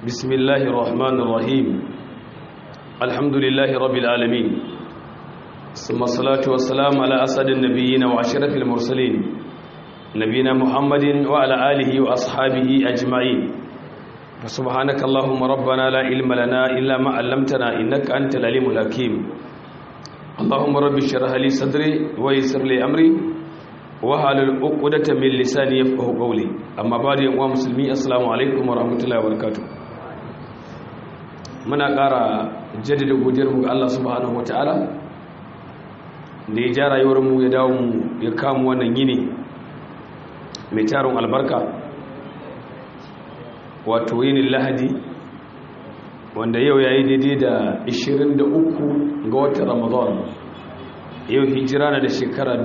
بسم الله الرحمن الرحيم الحمد لله رب العالمين ثم الصلاة والسلام على أسد النبيين وعشرة المرسلين نبينا محمد وعلى آله وأصحابه أجمعين فسبحانك اللهم ربنا لا علم لنا إلا ما علمتنا إنك أنت العليم الحكيم اللهم رب اشرح لي صدري ويسر لي أمري wahalul uqdata min lisani yafqahu qawli amma bari yan uwa musulmi assalamu alaikum wa rahmatullahi wa barakatuh muna ƙara jaddada godiyar mu ga Allah subhanahu wataala da ya ja rayuwar mu ya dawo mu ya kamu wannan yini mai tarin albarka wato yinin lahadi wanda yau yayi daidai da 23 ga watan ramadan yau hijira na da shekara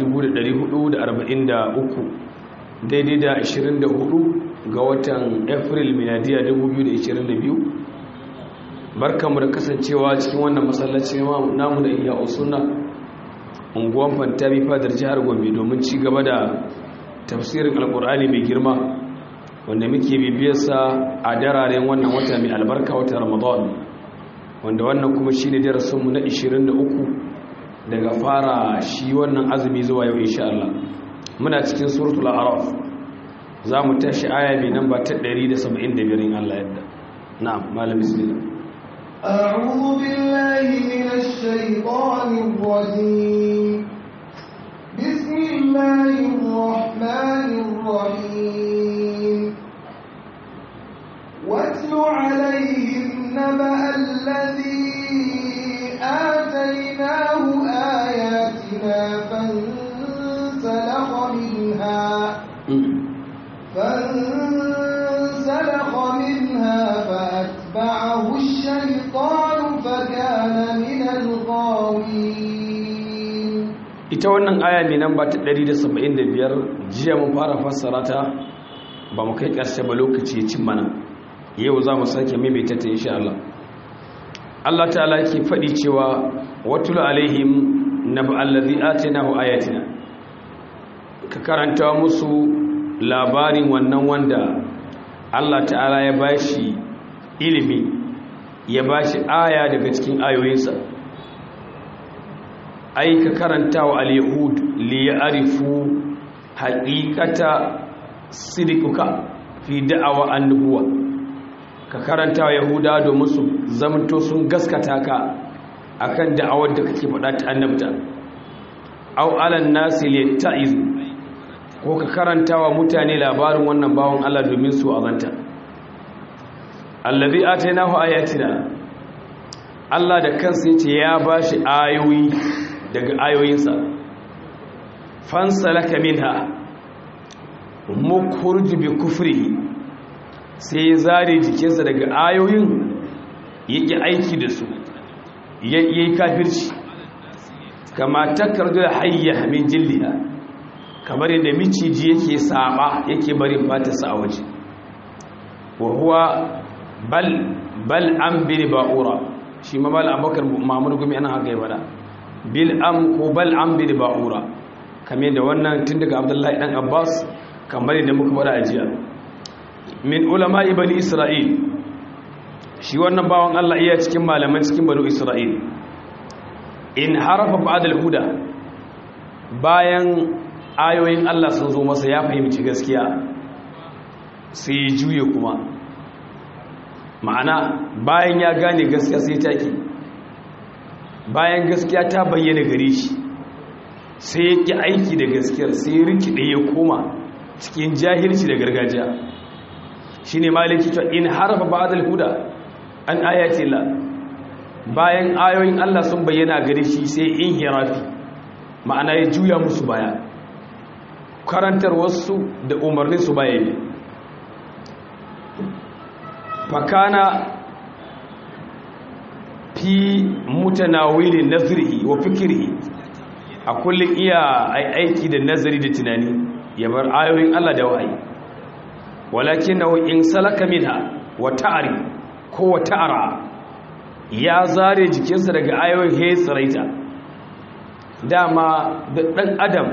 1443 daidai da 24 ga watan april miladiya 2022 barkamu da kasancewa cikin wannan masallaci namu da iya usuna unguwan fantami fadar jihar gombe domin ci gaba da tafsirin alkur'ani mai girma wanda muke bibiyarsa a dararen wannan wata mai albarka wata ramadan wanda wannan kuma shi ne darasinmu na 23 daga fara shi wannan azumi zuwa yau insha Allah muna cikin suratul a'raf za mu tashi aya mai namba ta 175 in Allah yadda na'am malam bismillah أعوذ بالله من الشيطان الرجيم بسم الله الرحمن الرحيم واتل عليهم نبأ الذي آتيناه آياتنا فانسلخ منها فانسلخ منها فأتبعه الشيطان فكان من الغاوين ita wannan aya mai namba ta 175 jiya mun fara fassara ta ba mu kai ƙarshe ba lokaci ya cin mana yau za mu sake maimaita ta insha Allah Allah ta'ala yake faɗi cewa watul alaihim naba allazi atinahu ayatina ka karanta musu labarin wannan wanda Allah ta'ala ya bashi ilimi ya bashi aya daga cikin ayoyinsa ai ka karanta wa al-yahud li ya'rifu haqiqata sidikuka fi da'awa an-nubuwah ka karanta wa yahuda domin su zamanto sun gaskata ka akan da'awar da kake faɗa ta annabta aw alan nasi litta'iz ko ka karanta wa mutane labarin wannan bawon Allah domin su azanta allazi atainahu ayatina Allah da kansa yace ya bashi ayoyi daga ayoyinsa fansalaka minha mukhruj bi kufrihi sai ya zare jikinsa daga ayoyin yake aiki da su ya yi kafirci kama takardu da hayya min jilliha kamar yadda miciji yake saba yake barin fatarsa a waje wa huwa bal bal an bil ba'ura shi ma bal abakar mamur gumi ana haka yi bada bil am ko bal an bil ba'ura kamar da wannan tun daga abdullahi dan abbas kamar yadda muka bada ajiya min ulama bani isra'il shi wannan bawan Allah iya cikin malaman cikin bani isra'il in harafa ba'dal huda bayan ayoyin Allah sun zo masa ya fahimci gaskiya sai ya juye kuma ma'ana bayan ya gane gaskiya sai take bayan gaskiya ta bayyana gare shi sai ya ki aiki da gaskiyar sai ya rikide ya koma cikin jahilci da gargajiya shine maliki to in harafa ba'dal huda an ayati la bayan ayoyin Allah sun bayyana gare shi sai in hirafi ma'ana ya juya musu baya karantar wasu da umarnin su baya ne fakana fi mutanawilin nazrihi wa fikrihi a kullum iya aiki da nazari da tunani ya bar ayoyin Allah da wahayi walakin in salaka minha wa ta'ari ko wa ta'ara ya zare jikinsa daga ayoyin he tsiraita dama da ɗan adam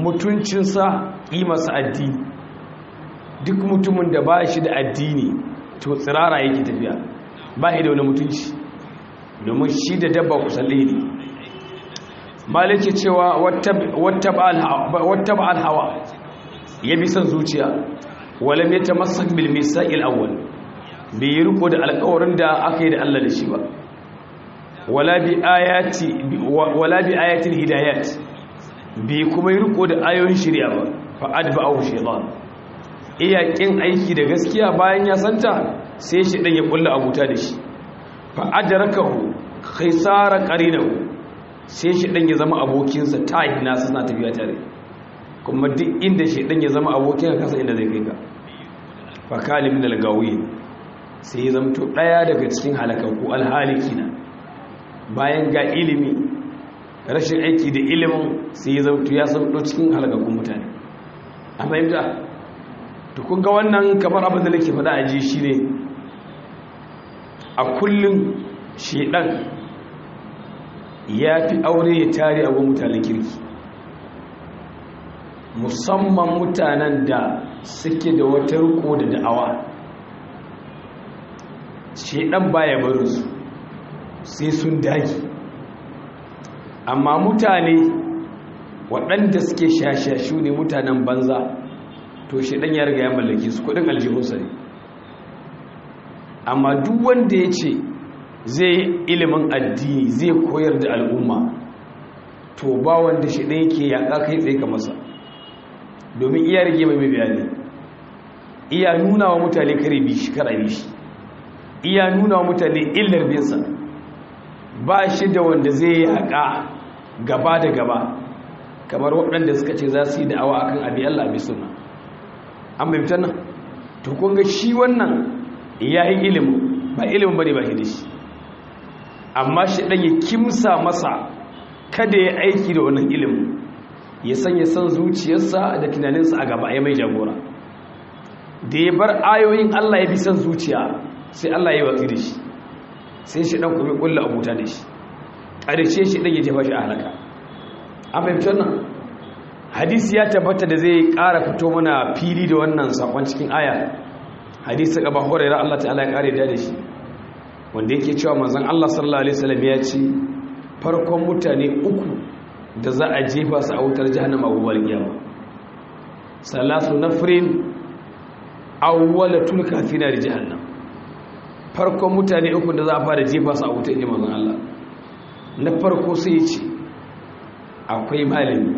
mutuncinsa ƙimarsa addini duk mutumin da ba shi da addini to tsirara yake tafiya ba da wani mutunci domin shi da dabba kusalle ne maliki cewa wata ba alhawa ya bi son zuciya walam ya tamassak bil misaqil awwal bai yi riko da alƙawarin da aka yi da Allah da shi ba wala bi ayati wala bi ayatil hidayat bai kuma yi riko da ayoyin shari'a ba fa adba'ahu shaytan iya kin aiki da gaskiya bayan ya santa sai shi dan ya kulla abuta da shi fa adrakahu khaysara qarinahu sai shi dan ya zama abokinsa tahina suna tafiya tare kuma duk inda shi dan ya zama abokin kasa inda zai kai ka fa kalim min al-gawi sai ya zamto daya daga cikin halakaku alhalikina bayan ga ilimi rashin aiki da ilimin sai ya zamto ya zamto cikin halakakun mutane a fahimta to kun ga wannan kamar abin da nake faɗa a ji shine a kullum shedan ya fi aure ya tare a mutanen kirki musamman mutanen da suke da wata riko da da'awa shedan baya barinsu sai sun dagi amma mutane waɗanda suke shashashu ne mutanen banza to shedan ya riga ya mallake su kudin aljihunsa ne amma duk wanda ya ce zai ilimin addini zai koyar da al'umma to ba wanda shi ɗaya ke yaƙa kai tsaye ka masa domin iya rage mai mai bayani iya nuna wa mutane kare bi shi kara bi shi iya nuna wa mutane illar binsa ba shi da wanda zai yaƙa gaba da gaba kamar waɗanda suka ce za su yi da'awa akan abi Allah abi suna an bai fitar nan to kun ga shi wannan ya yi ilimin ba ilimin bane ba shi da shi amma shi ɗan ya kimsa masa kada ya aiki da wannan ilimin ya sanya san zuciyarsa da tunaninsa a gaba ya mai jagora da ya bar ayoyin Allah ya bi san zuciya sai Allah ya yi watsi da shi sai shi ɗan kuma ƙulla abuta da shi ƙarshe shi ɗan ya jefa shi a halaka an fahimtar nan hadisi ya tabbata da zai ƙara fito mana fili da wannan sakon cikin aya hadisi gaba horaira Allah ta'ala ya ƙare da shi wanda yake cewa manzon Allah sallallahu alaihi wasallam ya ce farkon mutane uku da za a jefa su a wutar jahannama gobe kiyama salatu nafrin awwalatul kafina da jahannam farkon mutane uku da za a fara jefa su a wutar inji manzon Allah na farko sai ya ce akwai malami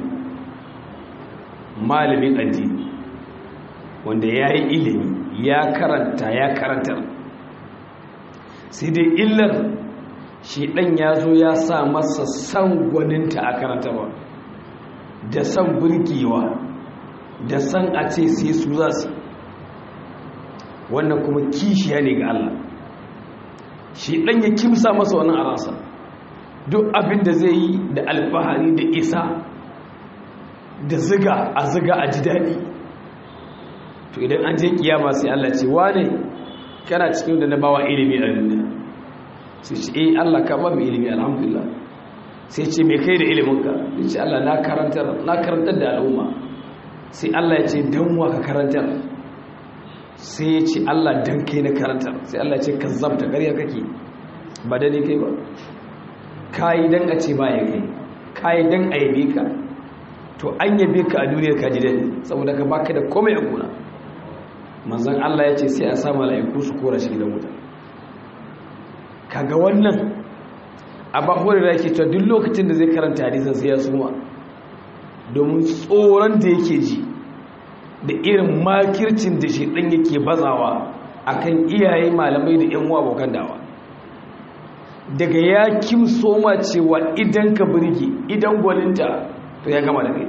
malamin addini wanda ya yi ilimi ya karanta ya karantar sai dai illar shi ɗan ya zo ya sa masa san gwaninta a karantarwa da san burgewa da san a ce sai su za su wannan kuma kishiya ne ga Allah shi ɗan ya kimsa masa wannan a rasa duk abin da zai yi da alfahari da isa da ziga a ziga a ji daɗi to idan an je kiyama sai Allah ce wane kana cikin da na bawa ilimi a duniya sai ce eh Allah ka ba mu ilimi alhamdulillah sai ce me kai da iliminka sai ce Allah na karantar na karantar da al'umma sai Allah ya ce dan wa ka karantar sai ya ce Allah dan kai na karantar sai Allah ya ce kazzabta ƙarya kake ba da ne kai ba kai dan a ce ba ya kai kai dan a yabe ka to an yabe ka a duniyar ka ji dadi saboda ka baka da komai a gona manzon Allah ya ce sai a sa mala'iku su kora shi gidan wuta kaga wannan abba hore da yake cewa duk lokacin da zai karanta hadisin sai ya suma domin tsoron da yake ji da irin makircin da shi dan yake bazawa akan iyaye malamai da yan uwa abokan dawa daga ya kim soma cewa idan ka burge idan gwaninta to ya gama da kai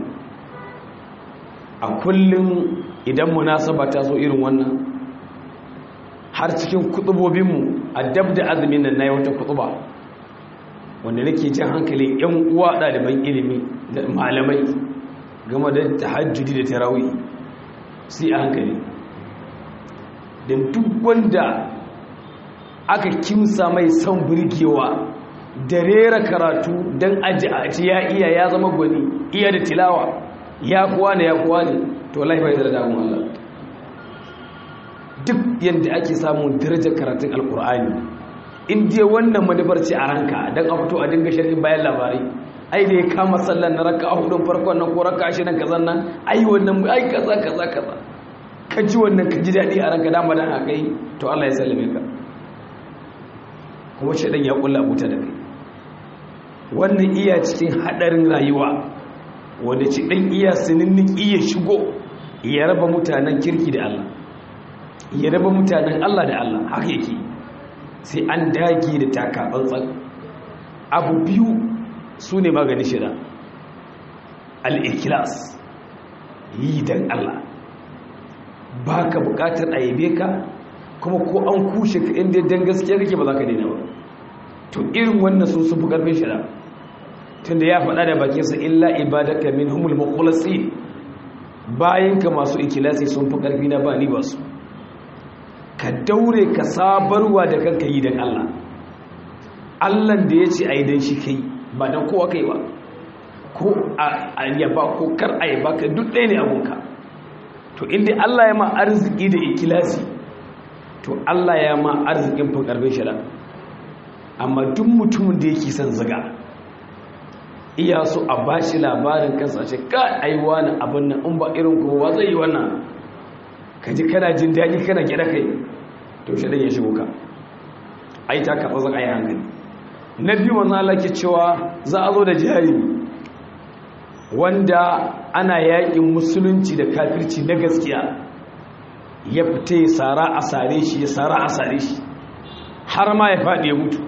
a kullum idan munasaba ta so irin wannan har cikin kutubobinmu a dab da azumin nan na yi wata kutuba wanda nake jan hankalin yan uwa ɗaliban ilimi da malamai game da tahajjudi da tarawih sai a hankali don duk wanda aka kimsa mai son burgewa da rera karatu don aji ya iya ya zama gwani iya da tilawa ya kuwa ne ya kuwa ne to laifai da damun Allah duk yadda ake samun darajar karatun alkur'ani in dai wannan manufar ce a ranka don a fito a dinga sharhin bayan labarai ai da ya kama sallan na raka a hudun farkon nan ko raka ashirin kazan nan ai wannan ai kaza kaza kaza ka ji wannan ka ji daɗi a ranka dama dan haka yi to Allah ya sallame ka kuma shaidan ya kulla abuta da kai wannan iya cikin hadarin rayuwa wanda ci dan iya sininin iya shigo ya raba mutanen kirki da Allah ya raba mutanen Allah da Allah haka yake sai an dage da taka tsantsan abu biyu su ne magani shida al-ikhlas yi dan Allah ba ka bukatar a yabe ka kuma ko an kushe ka inda dan gaskiya kake ba za ka daina ba to irin wannan sun sun fi karfin shida tunda ya faɗa da bakinsa illa ibadaka minhumul mukhlasin bayan ka masu ikilasi sun fi karfi na ba ni ba su ka daure ka sabarwa da kanka yi dan Allah Allah da ya ce ai dan shi kai ba dan kowa kai ba ko a yaba ko kar a yaba ka duk ɗaya ne abunka to inda Allah ya ma arziki da ikilasi to Allah ya ma arzikin fin karfin shida amma duk mutumin da yake son ziga iya so a bashi labarin kansa ce ka aiwa na abin nan in ba irin kowa zai yi wannan ka ji kana jin daɗi kana gida kai to shi ya shigo ka ai ta kafa zan ayi hankali na biyu manzo Allah ke cewa za a zo da jarimi wanda ana yakin musulunci da kafirci na gaskiya ya fita ya sara a sare shi ya sara a sare shi har ma ya faɗi ya mutu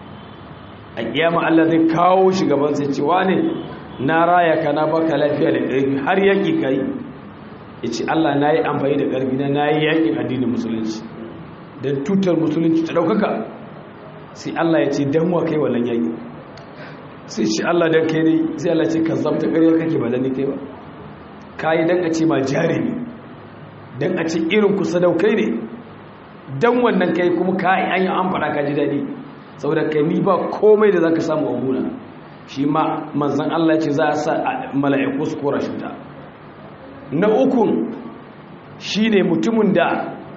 a kiyama Allah zai kawo shi gaban sai cewa ne na raya ka na baka lafiya da ƙarfi har yaƙi kai ya ce Allah na yi amfani da ƙarfi na na yi yaƙin addinin musulunci don tutar musulunci ta ɗaukaka sai Allah ya ce don wa kai wannan yaƙi sai ce Allah don kai ne sai Allah ce ka zamta ƙarya kake ba da ni kai ba ka yi don a ce ma jari ne don a ce irin ku sadaukai ne don wannan kai kuma ka yi an yi an faɗa ka ji daɗi saboda kai ni ba komai da za ka samu a gona shi ma manzan Allah ce za a sa mala'iku su kora shi ta na ukun shi ne mutumin da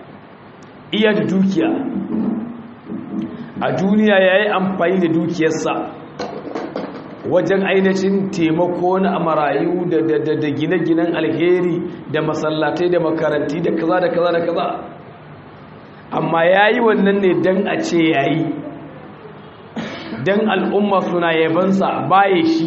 iya da dukiya a duniya ya yi amfani da dukiyarsa wajen ainihin taimako na marayu da gine-ginen alheri da masallatai da makaranti da kaza da kaza da kaza amma ya yi wannan ne don a ce ya yi don al'umma suna yabansa baye shi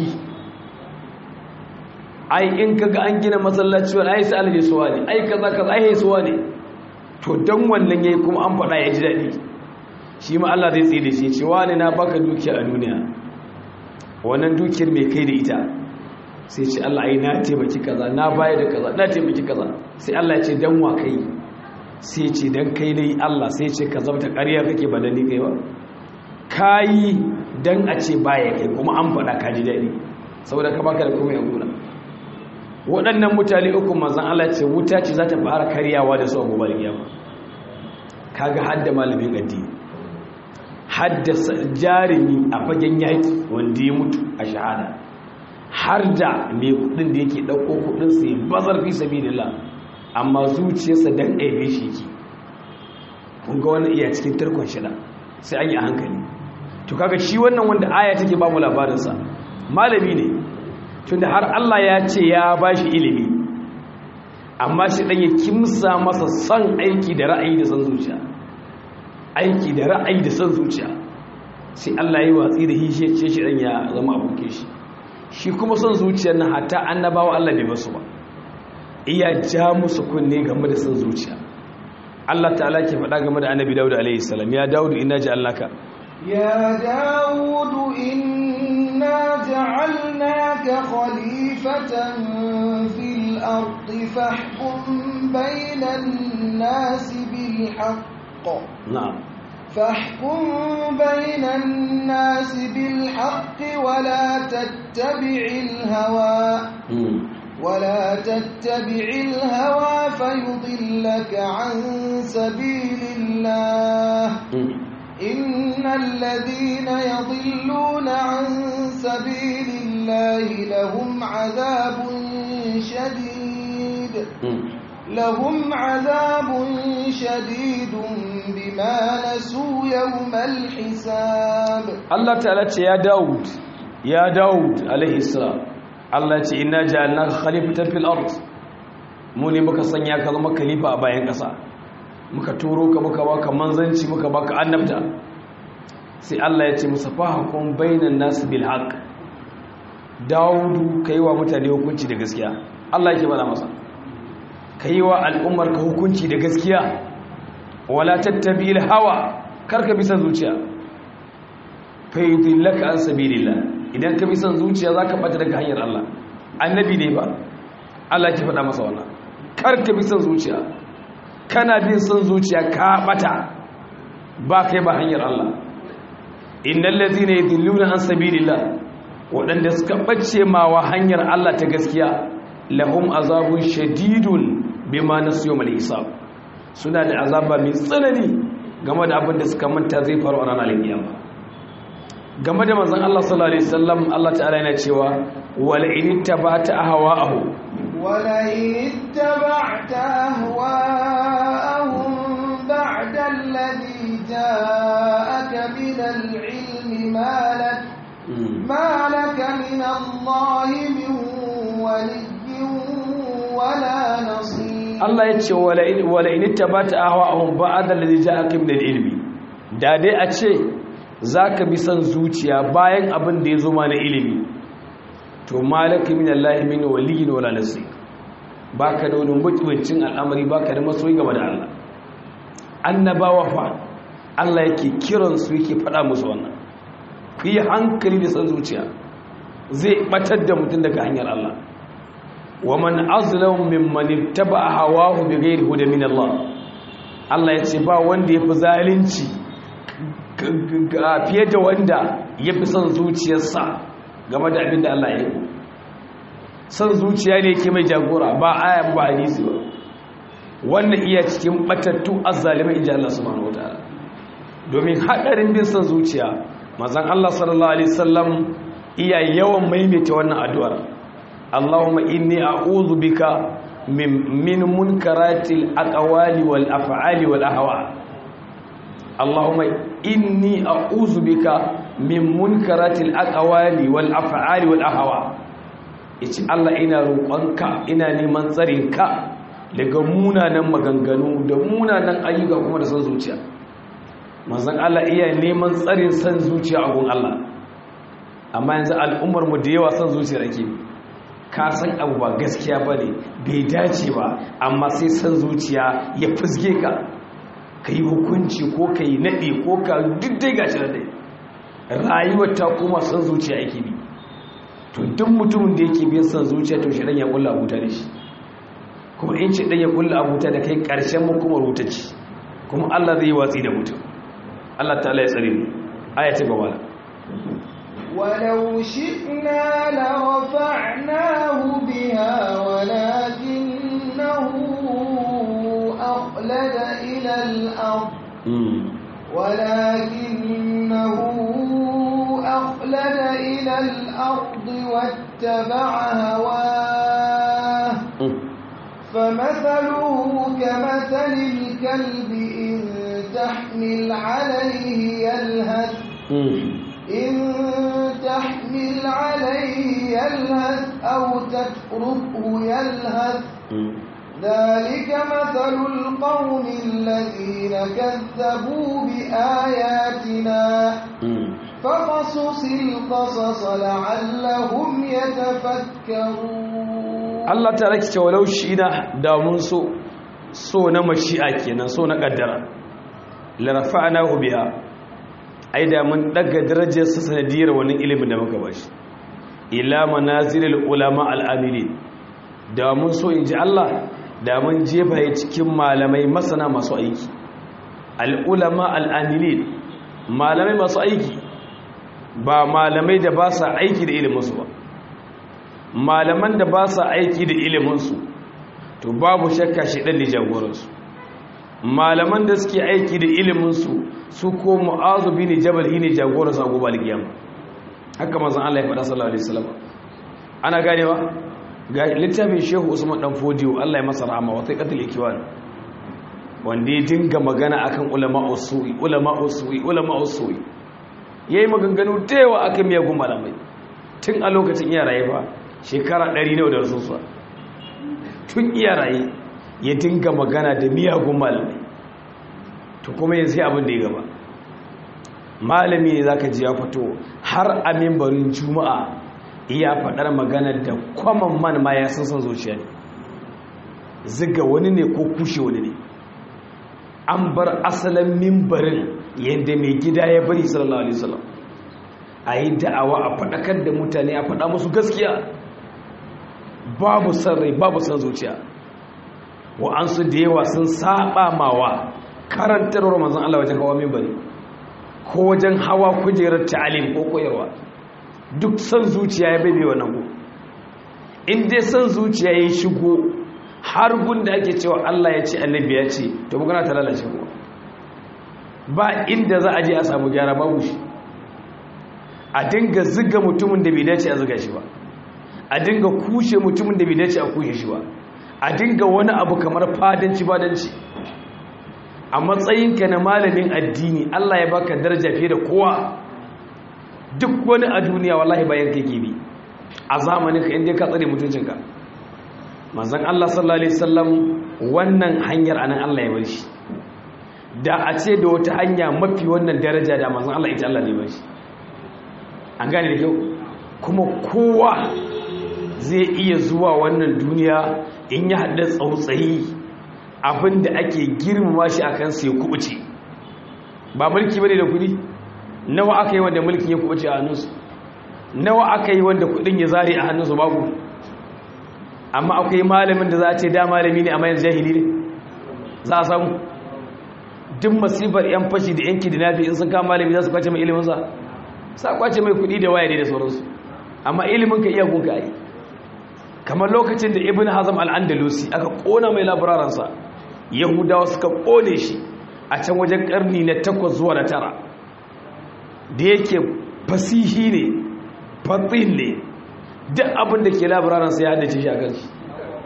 ai in kaga an gina masallaci wani ai sai alaje suwa ne ai kaza kaza ai suwa ne to don wannan yayi kuma an faɗa ya ji daɗi shi ma Allah zai tsaye da shi cewa ne na baka dukiya a duniya wannan dukiyar mai kai da ita sai ce Allah ai na taimaki kaza na bayar da kaza na taimaki kaza sai Allah ya ce dan wa kai sai ce dan kai ne Allah sai ce ka zabta ƙarya kake ba da ni kai ba kayi dan a ce baya kai kuma an faɗa ka ji daɗi saboda ka baka da kuma ya guna waɗannan mutane uku mazan Allah ce wuta ce za ta fara karyawa da su a gobe kiyama kaga hadda malamin addini hadda jarumi a fagen yaki wanda ya mutu a shahada har da mai kudin da yake ɗauko kudin sa ya bazar fi sabilillah amma zuciyarsa dan aibe shi ki kun ga wannan iya cikin tarkon shida sai an yi a hankali to kaga shi wannan wanda aya take ba mu labarinsa malami ne tunda har Allah ya ce ya ba shi ilimi amma shi dan ya kimsa masa son aiki da ra'ayi da son zuciya aiki da ra'ayi da son zuciya sai Allah ya yi watsi da hishe ce shi dan ya zama abokin shi shi kuma son zuciyar nan hatta annabawa Allah bai basu ba iya ja musu kunne game da son zuciya Allah ta'ala ke faɗa game da annabi Dawud alaihi salam ya Dawud inna ja'alnaka يا داود إنا جعلناك خليفة في الأرض فاحكم بين الناس بالحق na'am فاحكم بين الناس بالحق ولا تتبع الهوى mm. ولا تتبع الهوى فيضلك عن سبيل الله mm. إن الذين يضلون عن سبيل الله لهم عذاب شديد mm. لهم عذاب شديد بما نسوا يوم الحساب Allah ta'ala ce ya Dawud ya Dawud alaihi salam Allah ce inna ja'alnaka khalifatan fil ard mu ne muka sanya ka zama khalifa a bayan ƙasa muka turo ka muka baka manzanci muka baka annabta sai Allah ya ce musa fahakun bainan nasu bil haqq Dawudu kai wa mutane hukunci da gaskiya Allah yake bada masa kai wa al'ummar ka hukunci da gaskiya wala tattabi'il hawa karka bi san zuciya fayyudillaka an sabilillah idan ka bi san zuciya zaka bata daga hanyar Allah annabi ne ba Allah ke faɗa masa wannan karka bi san zuciya kana bin san zuciya ka bata ba kai ba hanyar Allah innal ladhina yudilluna an sabilillah wadanda suka bace mawa hanyar Allah ta gaskiya lahum azabun shadidun bima nasu yawmal hisab suna da azaba mai tsanani game da abin da suka manta zai faru a ranar kiyama game da manzon Allah sallallahu alaihi wasallam Allah ta'ala yana cewa wala in tabata ahwa'ahu wala in ittaba'ta ahwa'ahum ba'da alladhi ja'aka min al-'ilmi ma lak ma lak min Allah min waliyyin wala nasir Allah ya ce wala in tabata ahwa'ahum ba'da alladhi ja'aka min al-'ilmi da dai a ce za ka bi son zuciya bayan abin da ya zo ma na ilimi to malaka min Allah min waliyin wala nasi baka da wani mutuncin al'amari baka da masoyi game da Allah annabawa fa Allah yake kiran su yake faɗa musu wannan ku yi hankali da son zuciya zai batar da mutum daga hanyar Allah wa man azlamu mimman ittaba hawahu bighayri huda min Allah Allah ya ce ba wanda yafi zalunci fiye da wanda ya fi son zuciyarsa game da abin da Allah ya yi son zuciya ne ke mai jagora ba aya ba hadisi ba wannan iya cikin batattu azzalimai inji Allah subhanahu wataala domin hadarin bin son zuciya mazan Allah sallallahu alaihi wasallam iya yawan maimaita wannan addu'ar Allahumma inni a'udhu bika min munkaratil aqwali wal af'ali wal ahwa Allahumma inni a'udhu bika min munkaratil aqwali wal af'ali wal ahwa yace Allah ina roƙonka ina neman tsarinka daga munanan maganganu da munanan ayyuka kuma da san zuciya manzon Allah iya neman tsarin san zuciya a gun Allah amma yanzu al'ummar mu da yawa san zuciyar ake ka san abu ba gaskiya bane bai dace ba amma sai san zuciya ya fusge ka ka yi hukunci ko ka yi naɗe ko ka dai gashi da dai rayuwar ta kuma son zuciya yake bi to duk mutumin da yake biyan son zuciya to shirin ya kulla abuta da shi kuma in ce ɗan ya kulla abuta da kai ƙarshen makomar wuta ce kuma allah zai yi watsi da mutum allah ta ya tsare mu aya ta gaba da ولو شئنا لرفعناه بها ولكنه أخلد إلى الأرض ولكنه أخلد إلى الأرض واتبع هواه فمثله كمثل الكلب إن تحمل عليه يلهث إن تحمل عليه يلهث أو تتركه يلهث ذلك مثل القوم الذين كذبوا بآياتنا فقصص القصص لعلهم يتفكرون Allah ta rake cewa laushi na damun so so na mashi'a kenan so na kaddara la rafa'nahu biha ai da mun daga darajar sa sanadiyar wannan ilimin da muka bashi ila manazilil ulama al-amilin da mun so inji Allah da mun jefa ya cikin malamai masana masu aiki al'ulama al'amilin malamai masu aiki ba malamai da ba sa aiki da iliminsu ba malaman da ba sa aiki da iliminsu to babu shakka shi ɗan da jagoransu malaman da suke aiki da iliminsu su ko mu'azu bi ne jabal ne jagoransu a gobe alkiyama haka mazan Allah ya faɗa sallallahu alaihi wasallam ana ganewa ga littafin shehu usman dan fodiyo Allah ya masa rahama wa taiqatul ikwan wanda ya dinga magana akan ulama usui ulama usui ulama usui yayi maganganu da yawa akan miyagun malamai tun a lokacin iya raye fa shekara 100 ne da rasuwa tun iya raye ya dinga magana da miyagun malamai to kuma yanzu abin da ya gaba malami ne zaka ji ya fito har a mimbarin juma'a iya faɗar magana da kwaman man ma ya san zuciya ne ziga wani ne ko kushe wani ne an bar asalin mimbarin yadda mai gida ya bari sallallahu alaihi wasallam a yi da'awa a faɗakar da mutane a faɗa musu gaskiya babu san rai babu san zuciya wa'ansu da yawa sun saba mawa karantarwar manzon Allah wajen hawa mimbari ko wajen hawa kujerar ta'alim ko koyarwa duk san zuciya ya bebe wannan ku in dai san zuciya ya shigo har gunda ake cewa Allah ya ce annabi ya ce to magana ta lalace kuma ba inda za a je a samu gyara babu shi a dinga ziga mutumin da bai dace a ziga shi ba a dinga kushe mutumin da bai dace a kushe shi ba a dinga wani abu kamar fadanci fadanci a matsayinka na malamin addini Allah ya baka daraja fiye da kowa duk wani a duniya wallahi bayan kai gibi a zamanin ka inda ka tsare mutuncinka manzon Allah sallallahu alaihi wasallam wannan hanyar anan Allah ya bar shi da a ce da wata hanya mafi wannan daraja da manzon Allah ita Allah ne bar shi an gane da kyau kuma kowa zai iya zuwa wannan duniya in ya haɗa tsautsayi abinda ake girmama shi akan sai kubuce ba mulki bane da kudi nawa aka yi wanda mulkin ya kubuce a hannunsu nawa aka yi wanda kudin ya zare a hannunsu babu amma akwai malamin da za a ce da malami ne amma yanzu jahili ne za a samu duk masifar yan fashi da yanki da nafi in sun kama malami za su kwace mai iliminsa sa kwace mai kudi da waya da sauransu amma ilimin ka iya gunka yi kamar lokacin da ibn hazam al-andalusi aka kona mai labararansa yahudawa suka kone shi a can wajen karni na takwas zuwa na tara da yake fasihi ne fatin ne duk abin da ke labararansa ya haddace shi a kan shi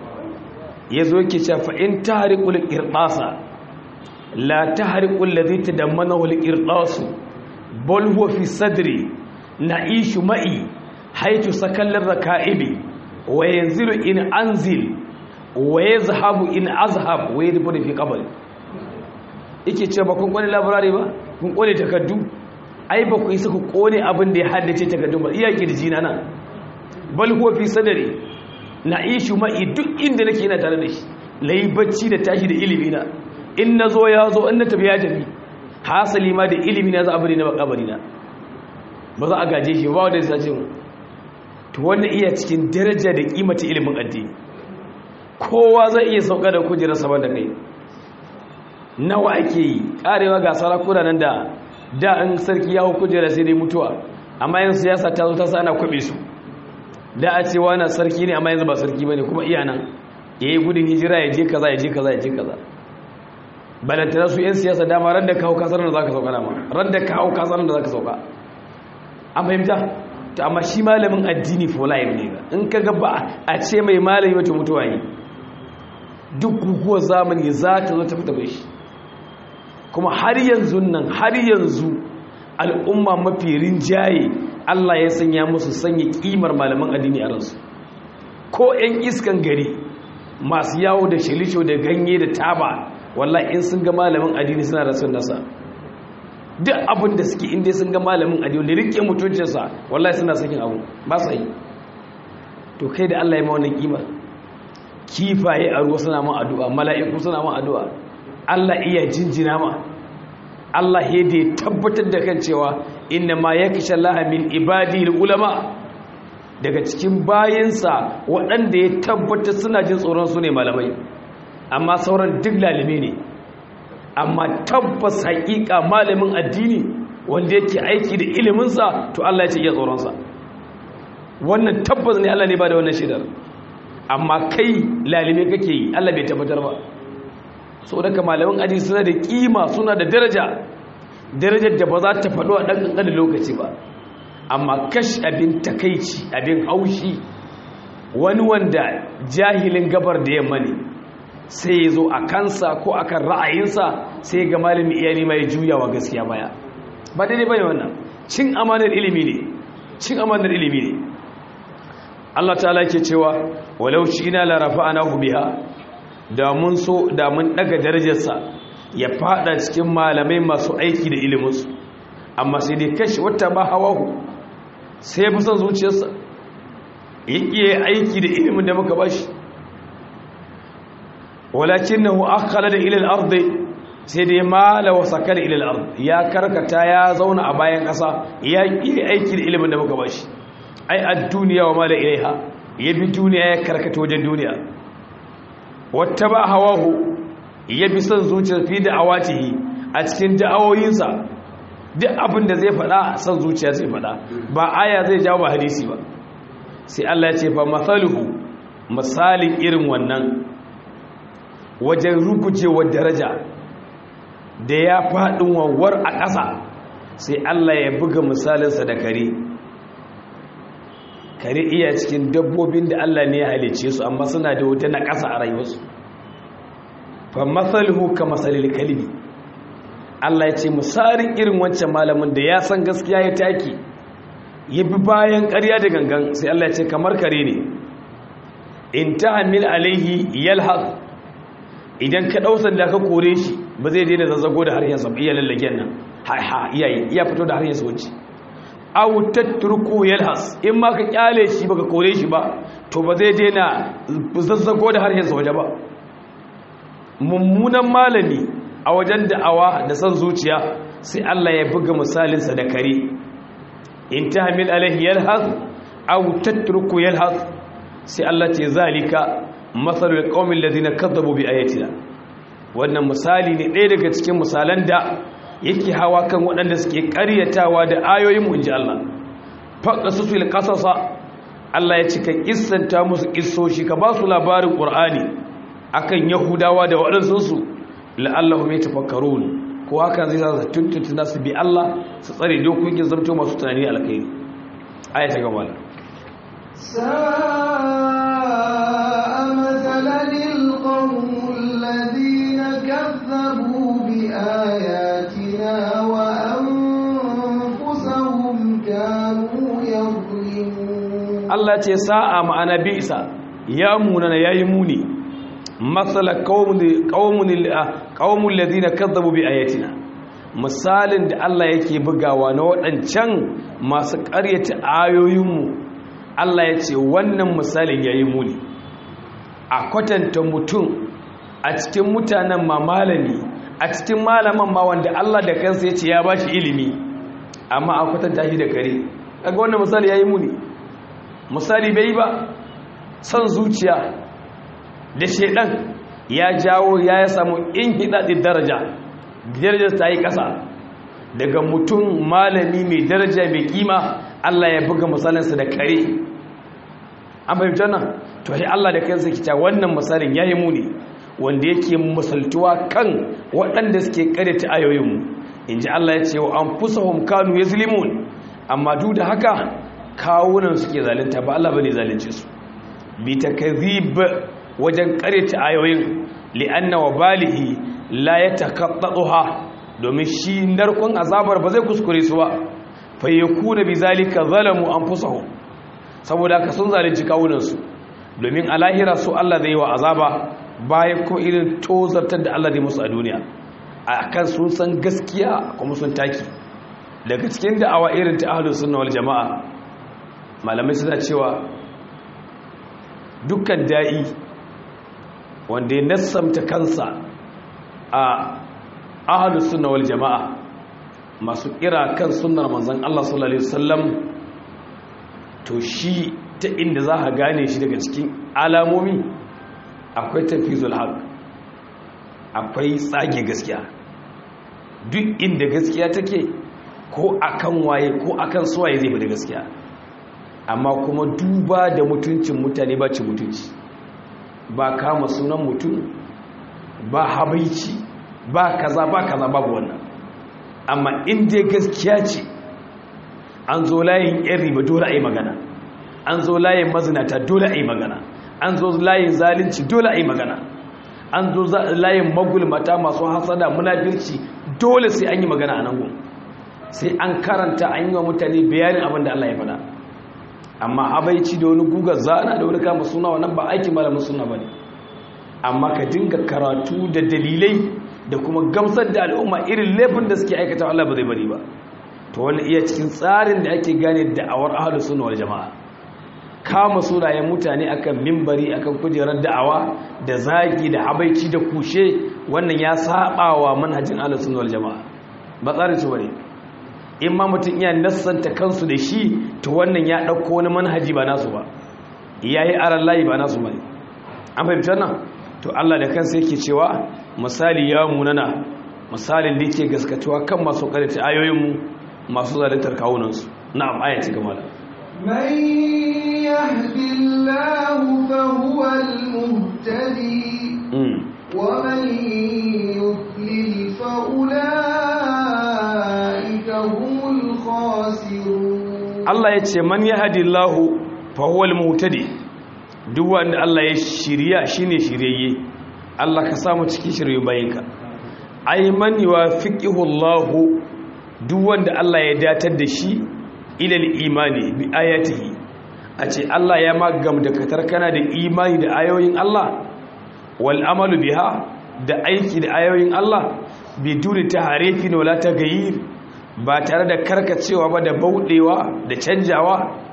ya zo yake ce fa'in ta harikul ƙirɗasa la ta harikul da zai ta dammana wal ƙirɗasu bolhuwa fi sadri na ishu ma'i haitu sakallar da ka'ibi wa yanzu in anzil wa ya zahabu in azhab wa ya rufu da fi kabari ike ce ba kun kone labarari ba kun kone takardu ai ba ku isa ku kone abin da ya haddace takardu ba iya kirji na nan bal huwa fi sadari na ishu ma'i duk inda nake yana tare da shi layi bacci da tashi da ilimi na in na zo ya zo in na tafi ya tafi hasali ma da ilimi na za a bari na bakabari na ba za a gaje shi ba wanda ya sace mu to wannan iya cikin daraja da kimata ilimin addini kowa zai iya sauka da kujerar saman da kai nawa ake yi karewa ga sarakuna nan da da an sarki ya hau kujera sai dai mutuwa amma yin siyasa ta zo ta sa ana kwabe su da a ce wani sarki ne amma yanzu ba sarki ba ne kuma iya nan ya yi gudun hijira ya je kaza ya je kaza ya je kaza balantana su 'yan siyasa dama ran da kawo kasar da za ka sauka dama ran da kawo kasar da za ka sauka an fahimta ta amma shi malamin addini for life ne in ka ga ba a ce mai malami wata mutuwa yi duk guguwar zamani za ta zo ta fita bai shi kuma har yanzu nan har yanzu al'umma mafi rinjaye Allah ya sanya musu sanya kimar malaman addini a ransu ko 'yan iskan gari masu yawo da shilisho da ganye da taba wallahi in sun ga malamin addini suna da son nasa duk abin da suke inda sun ga malamin addini da rike mutuncinsa wallahi suna sakin abu ba sa yi to kai da Allah ya ma wannan kimar kifaye a ruwa suna ma addu'a mala'iku suna ma addu'a Allah iya jinjina ma Allah ya da tabbatar da kan cewa inna ma yakisha Allah min ibadi ulama daga cikin bayinsa waɗanda ya tabbatar suna jin tsoron su ne malamai amma sauran duk lalime ne amma tabbas haƙiƙa malamin addini wanda yake aiki da iliminsa to Allah ya ce iya tsoronsa wannan tabbas ne Allah ne ba da wannan shidar amma kai lalime kake yi Allah bai tabbatar ba saboda ka malamin addini suna da kima suna da daraja darajar da ba za ta faɗo a ɗan ƙanƙanin lokaci ba amma kash abin takaici abin haushi wani wanda jahilin gabar da yamma ne sai ya zo a kansa ko akan ra'ayinsa sai ga malami iyali mai juyawa gaskiya baya ba daidai bane wannan cin amanar ilimi ne cin amanar ilimi ne Allah ta'ala ke cewa walau ina la rafa'anahu biha da mun so da mun daga darajarsa ya fada cikin malamai masu aiki da iliminsu amma sai dai kashi wata ba hawahu sai ya fi son zuciyarsa ya iya aiki da ilimin da muka bashi walakin na hu'akala da ilil ardi sai dai mala wa sakala ilil ardi ya karkata ya zauna a bayan ƙasa ya iya aiki da ilimin da muka bashi ai a duniya wa mala ilaiha ya bi duniya ya karkata wajen duniya wata ba hawahu ya bi son zuciyar fi da awatihi a cikin da'awoyinsa duk abin da zai faɗa son zuciya zai faɗa ba aya zai jawo ba hadisi ba sai Allah ya ce fa masaluhu misalin irin wannan wajen rugujewar daraja da ya faɗin wawar a ƙasa sai Allah ya buga misalinsa da kare kare iya cikin dabbobin da Allah ne ya halice su amma suna da wata na ƙasa a rayuwarsu fa masaluhu ka masalil kalbi Allah ya ce misalin irin wancan malamin da ya san gaskiya ya taki ya bi bayan ƙarya da gangan sai Allah ya ce kamar kare ne in tahmil alaihi yalhaq idan ka dausan da ka kore shi ba zai daina zazzago da harshen sa iya lallagen nan ha ha iyaye iya fito da harshen sa wuce aw tatruku yalhas in ma ka kyale shi baka kore shi ba to ba zai daina zazzago da harshen sa waje ba mummunan malami a wajen da'awa da san zuciya sai Allah ya buga misalinsa da kare in tahmil alaihi yalhaz aw tatruku yalhaz sai Allah ce zalika masalul qaumil ladina kadzabu bi ayatina wannan misali ne ɗaya daga cikin misalan da yake hawa kan waɗanda suke ƙaryatawa da ayoyin mu inji Allah faqasusul qasasa Allah ya cika kissanta musu kissoshi ka ba su labarin Qur'ani akan Yahudawa da waɗansu su la'allahum yatafakkarun ko hakan zai sa tuntunta nasu bi Allah su tsare dokokin zamto masu tunani alkhairi aya ta gaba sa'a mathalan alqawm alladhina kazzabu bi ayatina wa anfusahum kanu yadhlimun Allah ce sa'a ma'ana bi'sa ya munana yayi muni matsala ƙaunin ladina kazzabu bi ayatina misalin da Allah yake bugawa na waɗancan masu ƙaryata ayoyinmu Allah ya ce wannan misalin ya yi muni a kwatanta mutum a cikin mutanen ma malami a cikin malaman ma wanda Allah da kansa ya ce ya ba shi ilimi amma a kwatanta shi da kare kaga wannan misali ya yi muni misali bai ba son zuciya da shaidan ya jawo ya ya samu in hidaɗin daraja darajar ta yi ƙasa daga mutum malami mai daraja mai kima Allah ya buga misalinsa da kare an fahimta nan to sai Allah da kansa kita wannan misalin yayi muni wanda yake misaltuwa kan waɗanda suke karyata ayoyinmu inji Allah ya ce wa anfusahum kanu yazlimun amma duk da haka kawunan suke zalunta ba Allah bane zalunce su bi takzib wajen karyata ayoyin li'anna wa balihi la yataqaddaha domin shi narkon azabar ba zai kuskure su ba fa yakuna bizalika zalamu anfusahum saboda haka sun zalunci kawunan su domin a lahira su Allah zai yi wa azaba bayan ko irin tozartar da Allah zai musu a duniya akan sun san gaskiya kuma sun taki daga cikin da'awa irin ta ahlus sunna wal jamaa malamai suna cewa dukkan da'i wanda ya nassamta kansa a ahalus sunna wal jama'a masu kira kan sunnar manzon Allah sallallahu alaihi wasallam to shi ta inda za ka gane shi daga cikin alamomi akwai tafizul haq akwai tsage gaskiya duk inda gaskiya take ko akan waye ko akan suwaye zai fi da gaskiya amma kuma duba da mutuncin mutane ba ci mutunci ba kama sunan mutum ba habaici ba kaza ba kaza babu wannan amma inda gaskiya ce an zo layin yan riba dole a yi magana an zo layin mazinata dole a yi magana an zo layin zalunci dole a yi magana an zo layin magulmata masu hasada munafirci dole sai an yi magana a nan gun sai an karanta an yi wa mutane bayanin abin da Allah ya faɗa amma abaici da wani gugar zana da wani kama suna wannan ba aikin malamin suna ba ne amma ka dinga karatu da dalilai da kuma gamsar da al'umma irin laifin da suke aikata Allah ba zai bari ba to wani iya cikin tsarin da ake gane da'awar ahlus sunna wal jama'a kama sunayen mutane akan mimbari akan kujerar da'awa da zagi da habaici da kushe wannan ya saba wa manhajin ahlus sunna wal jama'a ba tsarin su bane in ma mutum iya nassanta kansu da shi to wannan ya dauko wani manhaji ba nasu ba yayi aran layi ba nasu bane an fahimta nan to Allah da kansa yake cewa misali ya munana misalin da yake gaskatuwa kan masu karanta ayoyinmu masu zaluntar kawunansu na'am ayati gama da من يهد الله فهو المهتدي ومن يضلل فأولئك هم الخاسرون Allah ya ce man yahdi Allah fa huwa al-muhtadi duk wanda Allah ya shirya shine shiryayye Allah ka samu cikin shirye bayinka ay man yuwafiqihu Allah duk wanda Allah ya datar da shi ila al-imani bi ayatihi a ce Allah ya magam da katar kana da imani da ayoyin Allah wal amalu biha da aiki da ayoyin Allah biduni taharifin wala tagayir ba tare da karkacewa ba da bauɗewa da canjawa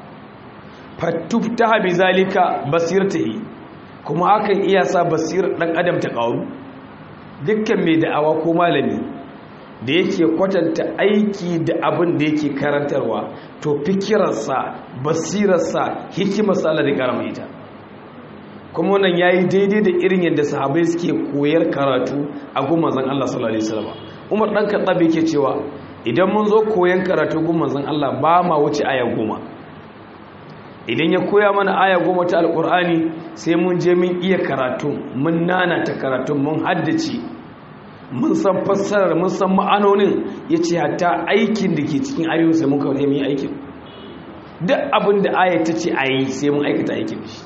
fattufta bi zalika basirtahi kuma hakan iya sa basirar ɗan adam ta ƙaru dukkan mai da'awa ko malami da yake kwatanta aiki da abin da yake karantarwa to fikirarsa basirarsa hikimarsa Allah da karama ita kuma wannan yayi daidai da irin yadda sahabbai suke koyar karatu a gumman zan Allah sallallahu alaihi wasallam Umar dan Khattab yake cewa idan mun zo koyan karatu gun manzon Allah ba ma wuce aya goma idan ya koya mana aya goma ta alkur'ani sai mun je mun iya karatu mun nana ta karatu mun haddace mun san fassarar mun san ma'anonin ya ce hatta aikin da ke cikin ayoyin sai mun kawai mun yi aikin duk abin da aya ta ce a yi sai mun aikata aikin shi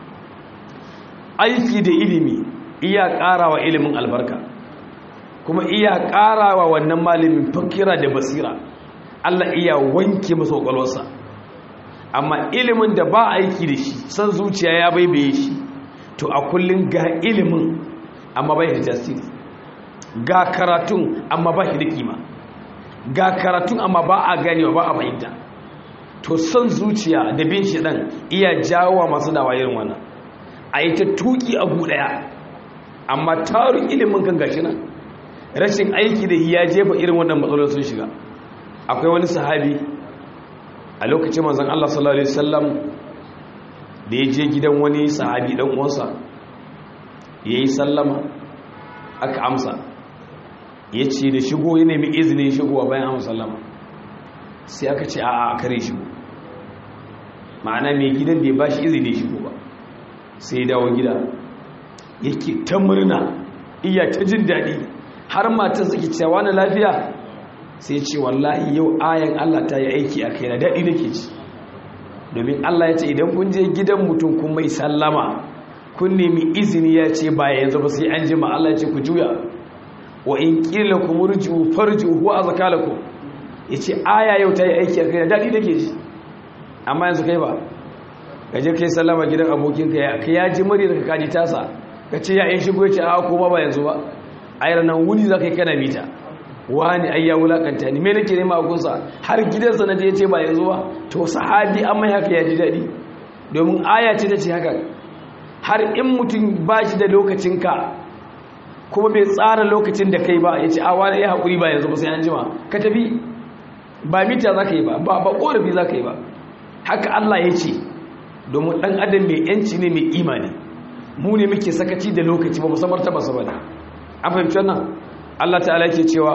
aiki da ilimi iya ƙarawa ilimin albarka kuma iya ƙarawa wannan malamin fakira da basira Allah iya wanke masa kwakwalwarsa amma ilimin da ba aiki da shi san zuciya ya baibaye shi to a kullum ga ilimin amma bai da tasiri ga karatun amma ba shi da kima ga karatun amma ba a ganewa ba a fahimta to san zuciya da bin shi dan iya jawo masu dawa irin wannan a yi ta tuki a daya amma tarin ilimin kan gashi nan rashin aiki da ya jefa irin wannan matsalolin sun shiga akwai wani sahabi a lokacin manzon Allah sallallahu alaihi wasallam da ya je gidan wani sahabi dan uwansa yayi sallama aka amsa yace da shigo ya nemi izinin shigowa bayan amsa sallama sai aka ce a'a a kare shigo ma'ana mai gidan da ya bashi izini shigo ba sai ya dawo gida yake ta murna iya ta jin daɗi har matar suke cewa na lafiya sai ce wallahi yau ayan Allah ta yi aiki a kai na daɗi nake ci domin Allah ya ce idan kun je gidan mutum kun mai sallama kun nemi izini ya ce ba yanzu ba sai an jima Allah ya ce ku juya wa in qila kum urju farju huwa azkalakum yace aya yau ta yi aiki a kai na daɗi nake ci amma yanzu kai ba kaje kai sallama gidan abokinka ya ka ya ji murya ka kaji tasa ka ce ya in shigo ya ce a ko ba yanzu ba ayar nan wuni za ka yi kana mita wani ai ya wulakanta ni me nake nema a gunsa har gidansa na je ya ce ba yanzu ba to sahabi an mai haka ya ji daɗi domin aya ce ta ce haka har in mutum ba shi da lokacinka kuma bai tsara lokacin da kai ba ya ce a wani ya haƙuri ba yanzu ba sai an jima ka tafi ba mita za ka yi ba ba ƙorafi za ka yi ba haka Allah ya ce domin ɗan adam mai yanci ne mai imani mu ne muke sakaci da lokaci ba musamman ta basu bane an fahimci wannan Allah ta'ala ke cewa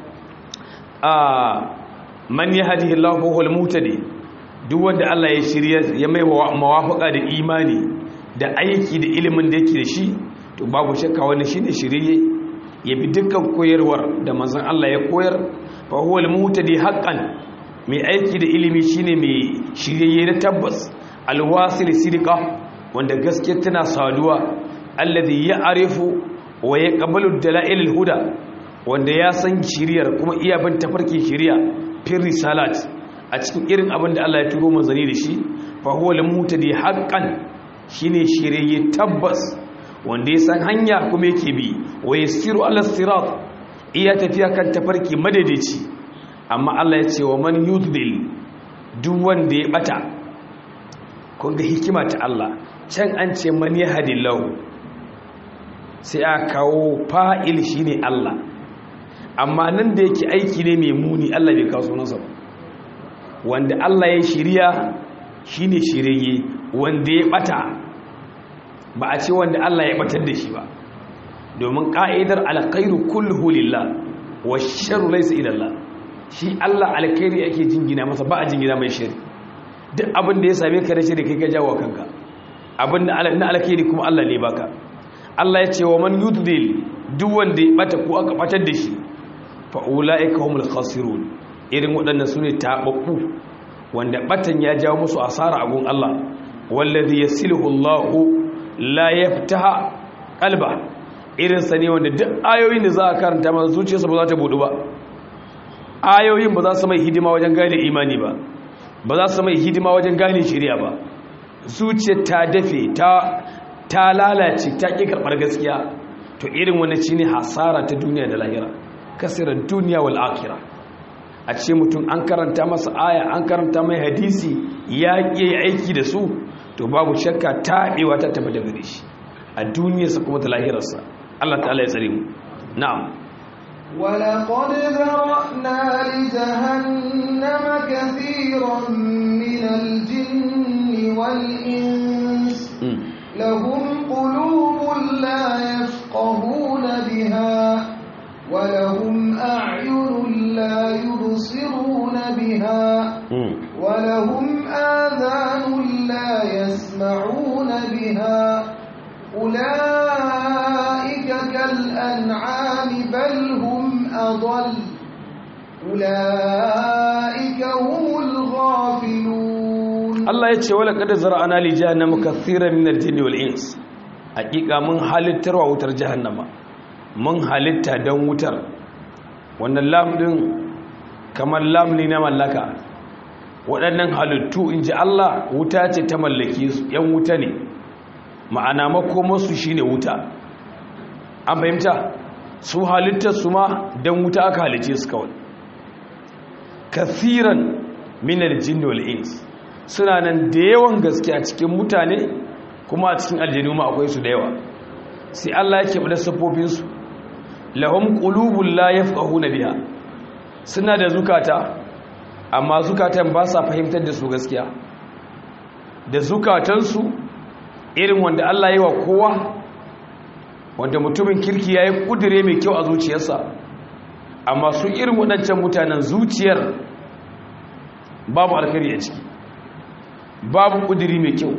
a man yahdihi Allahu fa huwal muhtadi duk wanda Allah ya shirya ya mai mawafaka da imani da aiki da ilimin da yake da shi to babu shakka wani shine shirye ya bi dukkan koyarwar da manzon Allah ya koyar fa huwal muhtadi haqqan mai aiki da ilimi shine mai shirye na tabbas alwasil sidqa wanda gaskiya tana saduwa alladhi ya'rifu wa yaqbalu dalail alhuda wanda ya san shiriyar kuma iya bin tafarkin shiriya fil risalat a cikin irin abin da Allah ya turo manzani da shi fa huwa lamutadi haqqan shine shiriye tabbas wanda ya san hanya kuma yake bi wa yasiru ala sirat iya tafiya kan tafarki madaidaici amma Allah ya ce wa man yudlil duk wanda ya bata kun ga hikima ta Allah can an ce man yahdillahu sai a kawo fa'il shine Allah amma nan da yake aiki ne mai muni Allah bai kawo sunansa ba wanda Allah ya shirya shine shirye wanda ya bata ba a ce wanda Allah ya batar da shi ba domin ka'idar alkhairu kulluhu lillah wa sharru laysa ila Allah shi Allah alkhairi yake jingina masa ba a jingina mai shari duk abin da ya same ka da shari kai ka jawo kanka abin da na alkhairi kuma Allah ne baka Allah ya ce wa man yudlil duk wanda ya bata ko aka batar da shi fa ulaika humul khasirun irin waɗannan sune tababbu wanda batan ya jawo musu asara a gun Allah wallazi yasiluhu Allahu la yaftaha qalba irin sa ne wanda duk ayoyin da za a karanta masa zuciyarsa ba za ta budu ba ayoyin ba za su mai hidima wajen gane imani ba ba za su mai hidima wajen gane shari'a ba zuciyar ta dafe ta ta lalace ta ƙi karɓar gaskiya to irin wani shine hasara ta duniya da lahira kasirar duniya wal akhirah a ce mutum an karanta masa aya an karanta mai hadisi ya ƙi aiki da su to babu shakka taɓewa ta tafi da gare shi a duniyarsa kuma ta lahirarsa Allah ta'ala ya tsare mu na'am ولقد ذرأنا لجهنم كثيرا من الجن والإنس لهم قلوب لا يفقهون بها ولهم أعين لا يبصرون بها ولهم آذان لا يسمعون بها أولئك كالأنعام بل هم أضل أولئك هم الغافلون Allah ya ce wala kada zara'ana li jahannama kathiran min al-jinni wal ins hakika mun halittarwa wutar jahannama mun halitta dan wutar wannan lam din kamar lam ne na mallaka waɗannan halittu inji Allah wuta ce ta mallake su yan wuta ne ma'ana makomarsu shine wuta an fahimta su halittar su ma dan wuta aka halice su kawai kathiran min al-jinni wal ins suna nan da yawan gaske a cikin mutane kuma a cikin aljanu ma akwai su da yawa sai Allah yake bada sifofin su lahum qulubul la yafqahuna biha suna da zukata amma zukatan ba sa fahimtar da su gaskiya da zukatan su irin wanda Allah yi wa kowa wanda mutumin kirki yayi kudure mai kyau a zuciyarsa amma su irin waɗancan mutanen zuciyar babu alkhairi a ciki babu kudiri mai kyau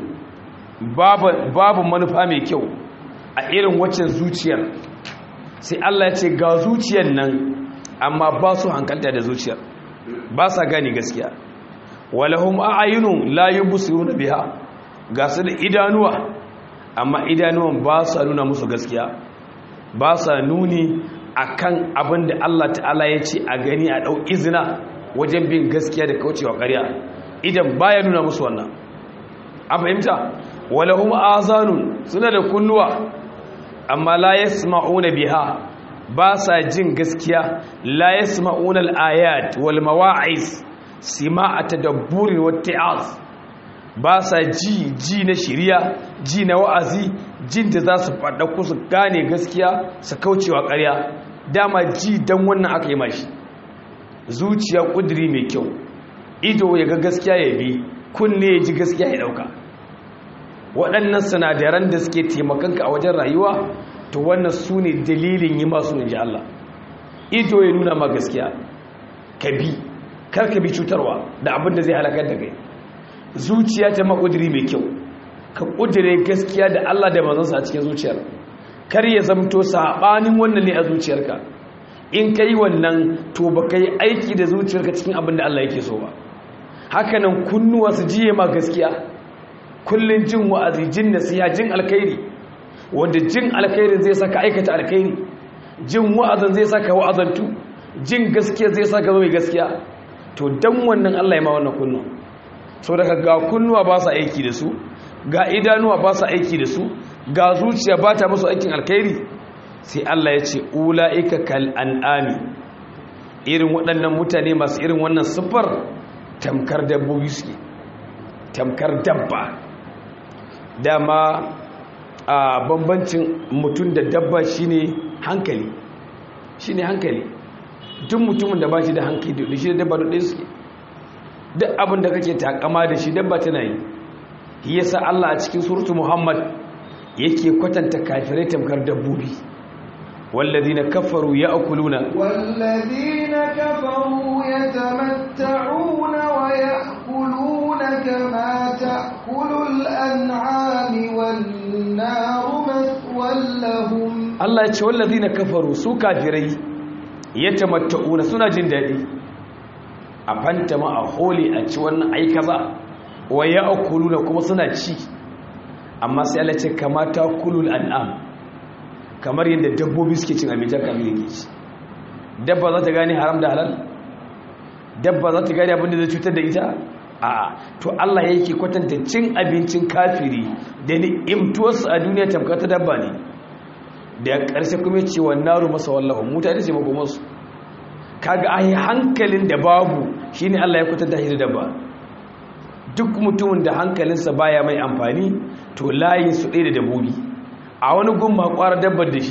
babu manufa mai kyau a irin waccan zuciyar sai Allah ya ce ga zuciyar nan amma ba su hankalta da zuciyar ba sa gani gaskiya walahum a'ayunun la yubsiruna biha ga su da idanuwa amma idanuwan ba sa nuna musu gaskiya ba sa nuni akan abin da Allah ta'ala ya ce a gani a dau izina wajen bin gaskiya da kaucewa ƙarya idan baya nuna musu wannan an fahimta walahum azanun suna da kunnuwa amma la yasma'una biha ba sa jin gaskiya la yasma'una al-ayat wal mawa'iz sima'a tadabburi wa ta'az ba sa ji ji na shiriya ji na wa'azi jin da za su faɗa ku su gane gaskiya su kaucewa ƙarya dama ji dan wannan aka yi mashi zuciya ƙudiri mai kyau ido ya ga gaskiya ya bi kunne ya ji gaskiya ya dauka waɗannan sinadaran da suke taimakonka a wajen rayuwa to wannan su ne dalilin yi masu inji Allah ido ya nuna ma gaskiya ka bi kar ka bi cutarwa da abin da zai halakar da kai zuciya ta makudiri mai kyau ka kudire gaskiya da Allah da manzansa a cikin zuciyar kar ya zamto saɓanin wannan ne a zuciyarka in ka yi wannan to ba ka yi aiki da zuciyarka cikin abin da Allah yake so ba hakanan kunnuwa su jiye ma gaskiya kullun jin wa'azi jin nasiha jin alkhairi wanda jin alkhairin zai saka aikata alkhairi jin wa'azin zai saka wa'azantu jin gaskiya zai saka zama gaskiya to dan wannan Allah ya ma wannan kunnu so daga ga kunnuwa ba su aiki da su ga idanuwa ba su aiki da su ga zuciya ba ta musu aikin alkhairi sai Allah ya ce ula'ika kal an'ami irin waɗannan mutane masu irin wannan siffar tamkar dabbobi suke tamkar dabba dama a bambancin mutum da dabba shine hankali shine hankali duk mutumin da ba shi da hankali da shi da dabba da ɗaya suke duk abin da kake takama da shi dabba tana yi yasa Allah a cikin suratu Muhammad yake kwatanta kafirai tamkar dabbobi والذين كفروا يأكلون والذين كفروا يتمتعون ويأكلون كما تأكل الأنعام والنار مثوى لهم Allah ya ce wallazina kafaru su kafirai yatamatta'una suna jin dadi a fantama a holi a ci wannan ai kaza wa ya'kuluna kuma suna ci amma sai Allah ya ce kamata kulul an'am kamar yadda dabbobi suke cin abincin kamar yake ci dabba za ta gane haram da halal dabba za ta gane abin da zai cutar da ita a to Allah yake kwatanta cin abincin kafiri da ni'imtuwarsu a duniya tamkar ta dabba ne da ƙarshe kuma ce wa naru masa wallahu mutane ce makomarsu kaga ai hankalin da babu shine Allah ya kwatanta shi da dabba duk mutumin da hankalinsa baya mai amfani to layin su ɗaya da dabbobi a wani gumma kwara dabbar da shi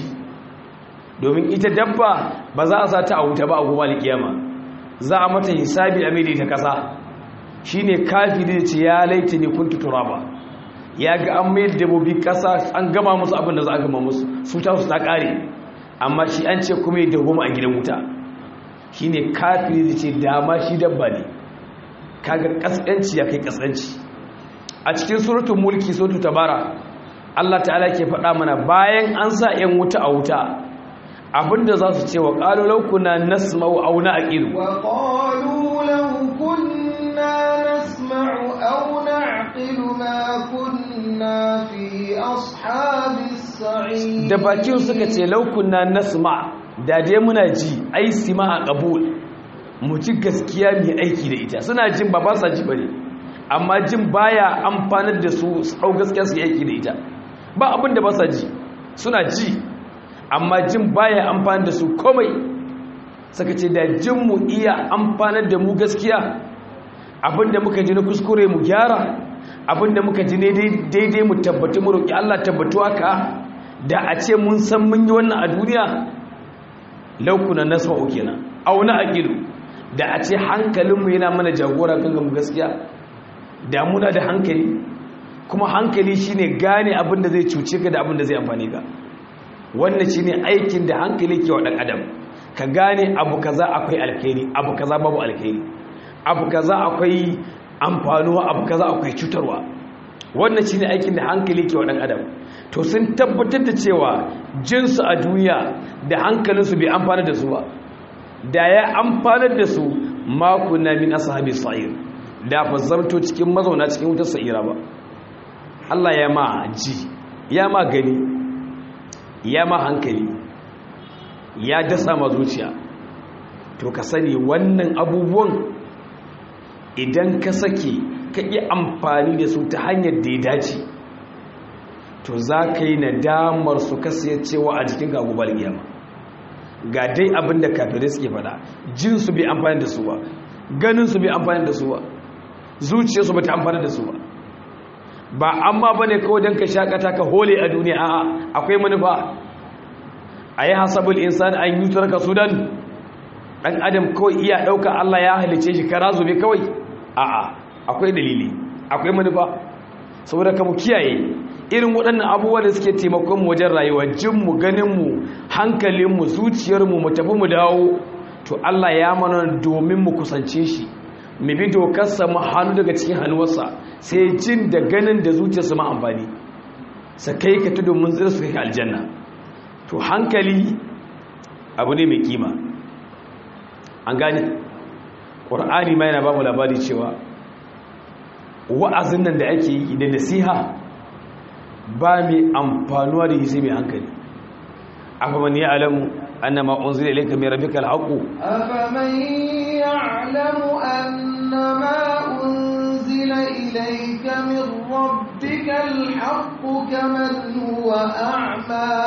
domin ita dabba ba za a sa ta a wuta ba a goma alkiyama za a mata hisabi a mai ta kasa shi ne kafi da ce ya laita ne kun tutura ba ya ga an mai dabbobi kasa an gama musu abin da za a gama musu su ta su ta kare amma shi an ce kuma ya dagoma a gidan wuta shi ne kafi da ce dama shi dabba ne kaga kaskanci ya kai kaskanci a cikin suratun mulki suratul tabara Allah ta'ala ke faɗa mana bayan an sa ‘yan wuta a wuta abinda za su ce wa ƙalu laukuna nasma'u auna a ƙiru wa ƙalu laukuna nasma'u auna a ƙiru ma kunna fi ashabis sa'i da bakin suka ce laukuna nasma da dai muna ji ai sima a ƙabul mu ji gaskiya mai aiki da ita suna jin ba ba sa ji bane amma jin baya amfanar da su hau gaskiya su yi aiki da ita ba abin da ba sa ji suna ji amma jin baya amfani da su komai saka ce da jin mu iya amfanar da mu gaskiya abin da muka ji na kuskure mu gyara abin da muka ji daidai mu tabbatu mu roƙi Allah tabbatu haka da a ce mun san mun yi wannan a duniya laukuna nasma'u kenan auna aqilu da a ce hankalinmu yana mana jagora kan mu gaskiya da muna da hankali kuma hankali shine gane abin da zai cuce ka da abin da zai amfani ka wannan shine aikin da hankali ke wa dan adam ka gane abu kaza akwai alkhairi abu kaza babu alkhairi abu kaza akwai amfanuwa abu kaza akwai cutarwa wannan shine aikin da hankali ke wa dan adam to sun tabbatar da cewa jinsu a duniya da hankalinsu bai amfana da su ba da ya amfanar da su makuna min ashabi sa'ir da fa zamto cikin mazauna cikin wutar sa'ira ba Allah ya ma ji ya ma gani ya ma hankali ya dasa ma zuciya to ka sani wannan abubuwan idan ka sake ka yi amfani da su ta hanyar da ya dace to za ka yi nadamar su cewa a jikin gagubar giyama ga dai abin da kafirai suke fada jinsu bai amfani da su ba ganinsu bai amfani da su ba zuciyarsu ba ta amfani da su ba ba amma ba ne kawai don ka shakata ka hole a duniya a'a akwai manufa a yi hasabul insan an yi turka sudan ɗan adam kawai iya ɗauka allah ya halice shi kara zube kawai a'a akwai dalili akwai manufa saboda ka mu kiyaye irin waɗannan abubuwa da suke taimakon mu wajen rayuwa jinmu ganinmu hankalinmu zuciyarmu mu tafi mu dawo to allah ya mana domin mu kusance shi mu bi dokarsa mu hannu daga cikin hannuwarsa sai jin da ganin da zuciyarsa ma amfani sa kai ka tudu mun zira su kai aljanna to hankali abu ne mai kima an gane ƙwar'ani ma yana ba mu labari cewa wa'azin nan da ake yi da nasiha ba mai amfanuwa da yi sai mai hankali afa man ya'lamu annama unzila ilayka min rabbika al-haqq أفمن يعلم أن ما أنزل إليك من ربك الحق كمن هو أعمى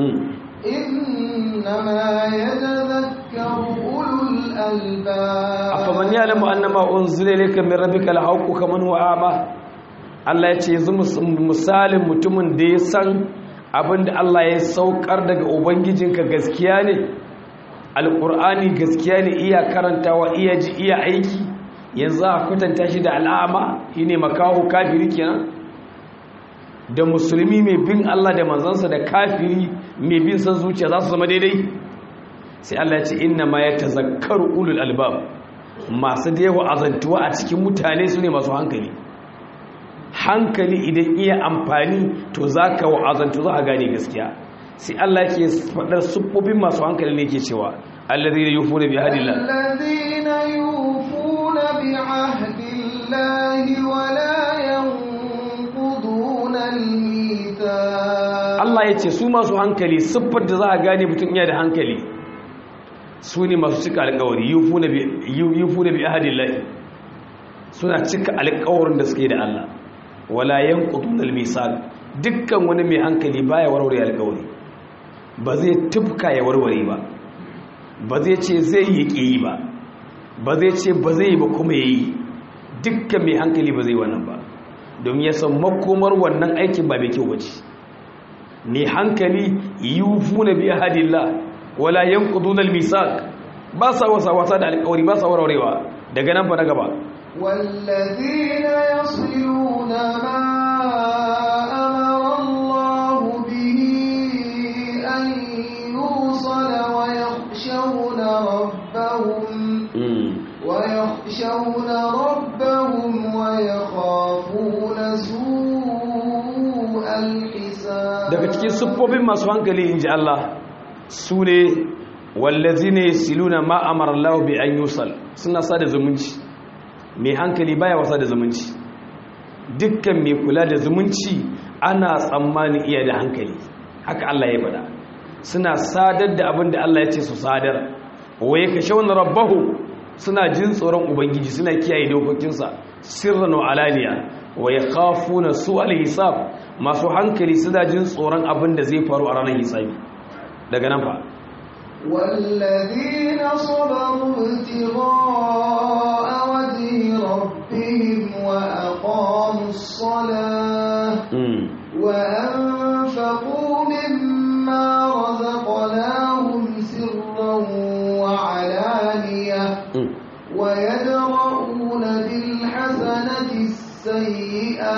إنما يتذكر أولو الألباب afaman ya'lamu annama unzila ilayka min rabbika al-haqq kaman huwa a'ma Allah ya ce yanzu misalin mutumin da ya san abinda Allah ya saukar daga ubangijinka gaskiya ne alqur'ani gaskiya ne iya karantawa iya ji iya aiki yanzu a kwatanta shi da al'ama shine makaho kafiri kenan da musulmi mai bin Allah da manzansa da kafiri mai bin san zuciya za su zama daidai sai Allah ya ce inna ma yatazakkaru ulul albab masu da yawa azantuwa a cikin mutane su ne masu hankali hankali idan iya amfani to za ka wa'azantu za a gane gaskiya sai Allah ke faɗar siffofin masu hankali ne ke cewa allazi da yufu da bi hadillah الذين يوفون بعهد الله ولا ينقضون الميثاق Allah ya ce su masu hankali siffar da za a gane mutum iya da hankali su ne masu cika alkawari yufu da bi ahadillahi suna cika alkawarin da suke da Allah wala yanqudun almisal dukkan wani mai hankali baya warware alkawari ba zai tufka ya warware ba ba zai ce zai yi yi ba ba zai ce ba zai yi ba kuma yayi dukkan mai hankali ba zai wannan ba domin ya san makomar wannan aikin ba mai kyau bace mai hankali yufuna bi ahadillah wala yanqudun almisal ba sa wasa wasa da alkawari ba sa warwarewa daga nan fa na gaba والذين يصلون ما أمر الله به أن يوصل ويخشون ربهم ويخشون ربهم ويخافون سوء الحساب daga cikin siffofin masu hankali inji Allah su ne wallazine siluna ma amara Allah bi an yusal suna sada zumunci mai hankali baya wasa da zumunci dukkan mai kula da zumunci ana tsammani iya da hankali haka Allah ya bada suna sadar da abin da Allah ya ce su sadar waye ka shauna rabbahu suna jin tsoron ubangiji suna kiyaye dokokinsa sirran wa alaniya waye khafuna su alhisab masu hankali suna jin tsoron abin da zai faru a ranar hisabi daga nan fa والذين صبروا ابتغاء وجه ربهم وأقاموا الصلاة وأنفقوا مما رزقناهم سرا وعلانية ويدرؤون بالحسنة السيئة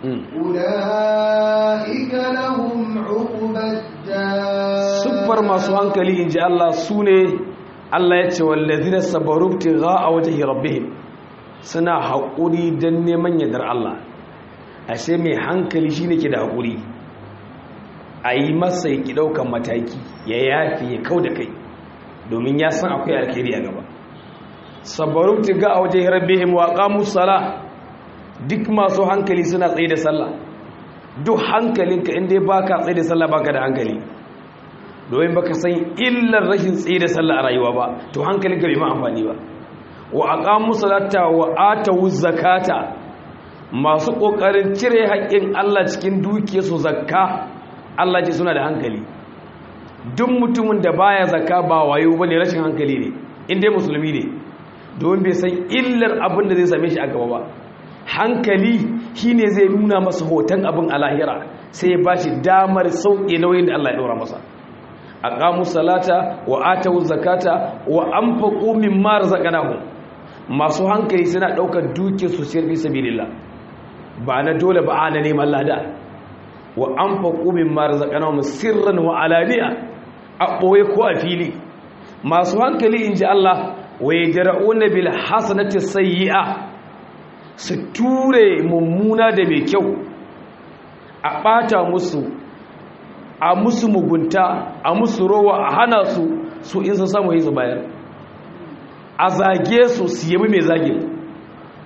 أولئك لهم عقبى الدار siffar masu hankali in ji Allah su ne Allah ya ce wallazina sabaru ga a wajen rabbihim suna haƙuri don neman yadar Allah ashe mai hankali shi ne ke da haƙuri a yi masa ya ki ɗaukan mataki ya yafi ya kau da kai domin ya san akwai alkhairi a gaba sabaru ga a wajen rabbihim wa qamus sala duk masu hankali suna tsaye da sallah duk hankalinka inda baka tsaye da sallah baka da hankali domin baka san illar rashin tsaye da sallah a rayuwa ba to hankalin ka bai ma amfani ba wa aqamu salata wa atu zakata masu kokarin cire haƙƙin Allah cikin dukiyarsu zakka Allah ce suna da hankali duk mutumin da baya zakka ba wayo bane rashin hankali ne inda musulmi ne domin bai san illar abin da zai same shi a gaba ba hankali shine zai nuna masa hoton abin a lahira sai ya bashi damar sauƙe nauyin da Allah ya ɗora masa aqamu salata wa atu zakata wa anfaqu mimma razaqnahum masu hankali suna daukar duke su sirri fi sabilillah ba na dole ba ana neman lada wa anfaqu mimma razaqnahum sirran wa alaniya a boye ko a fili masu hankali inji Allah wa yadra'una bil hasanati sayyi'a su ture mummuna da mai kyau a bata musu a musu mugunta a musu rowa a hana su su in sun samu yi su bayar a zage su su yabi mai zage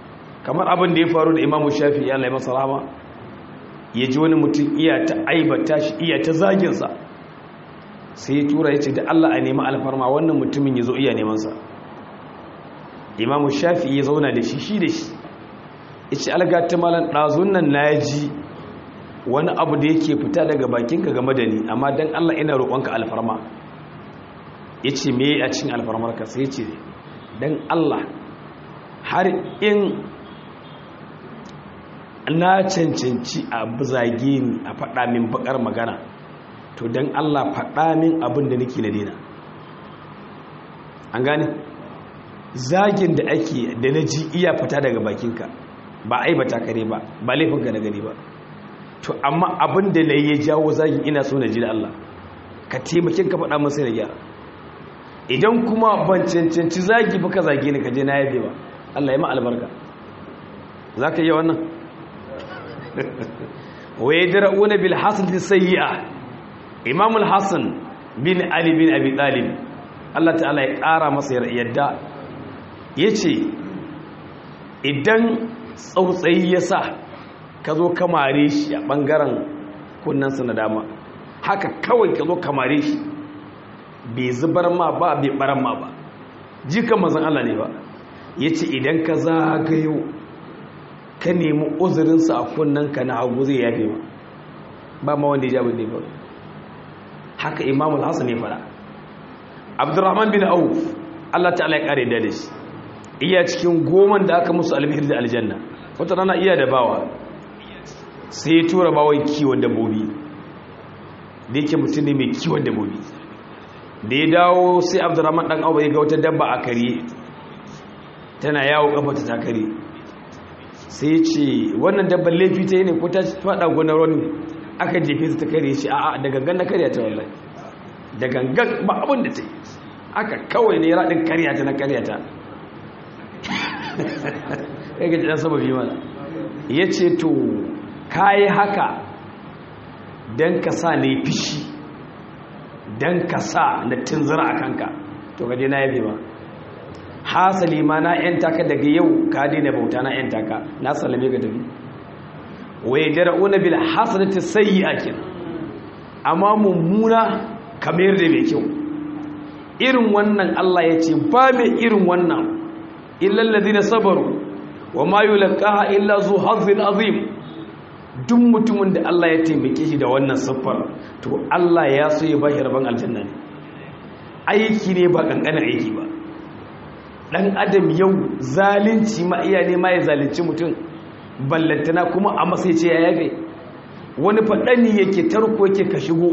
kamar abin da ya faru da imamu shafi ya lai masa rama ya ji wani mutum iya ta aibata shi iya ta zaginsa sai ya tura ya ce da allah a nemi alfarma wannan mutumin ya zo iya nemansa imamu shafi ya zauna da shi shi da shi ya ce algata malan ɗazun nan na ji wani abu da yake fita daga bakinka game da ni amma don allah ina roƙonka alfarma ya ce me a cikin alfarmarka sai ce don allah har in na cancanci a zage ni a faɗa min bakar magana to don allah faɗa min abin da nake na dina an gane zagin da ake da na ji iya fita daga bakinka ba aibata kare ba ba laifinka na gani ba to amma abin da na yi ya jawo zagin ina so na ji da allah ka taimakin ka faɗa min sai na gyara idan kuma ban cancanci zagi ba ka zage ni ka je na yabe ba Allah ya ma albarka za ka yi wannan wa ya dira'una bil hasan sayyi'a imam al-hasan bin ali bin abi talib Allah ta'ala ya ƙara masa yadda yace idan tsautsayi ya sa ka zo kamare shi a ɓangaren kunnansa na dama haka kawai ka zo kamare shi bai zubar ma ba bai baran ma ba jikan mazan Allah ne ba ya ce idan ka zagayo ka nemi uzurinsa a kunnanka na hagu zai yafe ma ba ma wanda ya jabin ne ba haka imam al-hassan ne fara abdurrahman bin auf Allah ta'ala ya kare da shi iya cikin goman da aka musu albihir da aljanna wata rana iya da bawa sai ya tura bawon kiwon dabbobi da yake mutum ne mai kiwon dabbobi da ya dawo sai abdurrahman dan abu ya ga wata dabba a kare tana yawo kafata ta kare sai ya ce wannan dabban laifi ta yi ne ko ta fada gonar wani aka jefe ta kare shi a'a da gangan na karya ta wallahi da gangan ba abin da ta yi aka kawai ne raɗin karya ta na karya ta ya gaji ɗan sababi mana ya ce to ka yi haka don ka sa ne fishi don ka sa na tunzura a kanka to gaje na yabe ba hasali ma na yan taka daga yau ka daina bauta na yan taka na salame ga tafi wai jara'una bil hasanati sayyi'atin amma mummuna kamar da mai kyau irin wannan Allah ya ce ba mai irin wannan illal ladina sabaru wa ma yulqaha illa zu hazzin azim duk mutumin da Allah ya taimake shi da wannan siffar to Allah ya so ya bashi rabon aljanna ne aiki ne ba kankanin aiki ba dan adam yau zalunci ma iya ne ma ya zalunci mutum ballantana kuma a masai ce ya yafe wani faɗani yake tarko yake ka shigo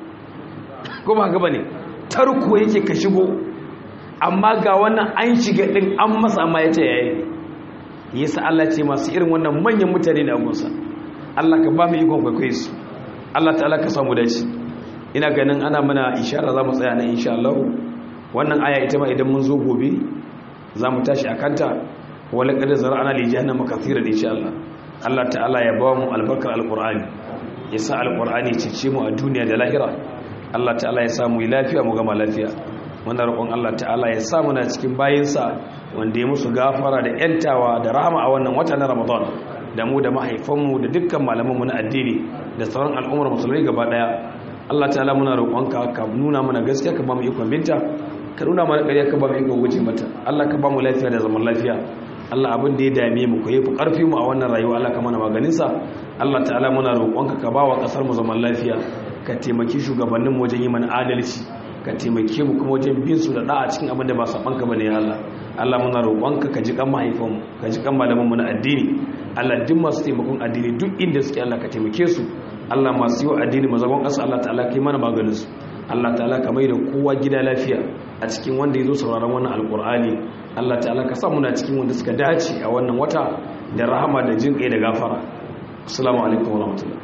kuma gaba ne tarko yake ka shigo amma ga wannan an shiga ɗin an masa amma ya ce ya yafe yasa Allah ce masu irin wannan manyan mutane da agunsa Allah ka ba mu ikon kwaikwaye su Allah ta'ala ka samu dace ina ganin ana mana ishara za mu tsaya nan insha Allah wannan aya ita ma idan mun zo gobe za mu tashi a kanta wala kada zara'ana li jahannama kathiran insha Allah Allah ta'ala ya ba mu albarkar alqur'ani ya sa alqur'ani cece mu a duniya da lahira Allah ta'ala ya samu lafiya mu gama lafiya muna roƙon Allah ta'ala ya sa muna cikin bayinsa wanda ya musu gafara da yantawa da rahama a wannan wata na Ramadan da mu da mahaifanmu da dukkan malamanmu na addini da sauran al'ummar musulmai gaba daya Allah ta'ala muna roƙonka ka nuna mana gaskiya ka ba mu ikon binta ka nuna mana ƙarya ka ba mu ikon guje mata Allah ka ba mu lafiya da zaman lafiya Allah abin da ya dame mu ko yafi ƙarfi mu a wannan rayuwa Allah ka mana maganin sa Allah ta'ala muna roƙonka ka ba wa ƙasar mu zaman lafiya ka taimaki shugabannin mu wajen yi mana adalci ka taimake mu kuma wajen bin su da da'a cikin abin da ba saban ka bane ya Allah Allah muna roƙonka ka ji kan mahaifanmu ka ji kan malaman mu na addini Allah duk masu taimakon addini duk inda suke Allah ka taimake su Allah masu yi wa addini mazagon ƙasa Allah ta'ala kai mana maganin su Allah ta'ala ka mai da kowa gida lafiya a cikin wanda ya zo sauraron wannan alƙur'ani Allah ta'ala ka sa muna cikin wanda suka dace a wannan wata da rahama da jin kai da gafara assalamu alaikum wa rahmatullah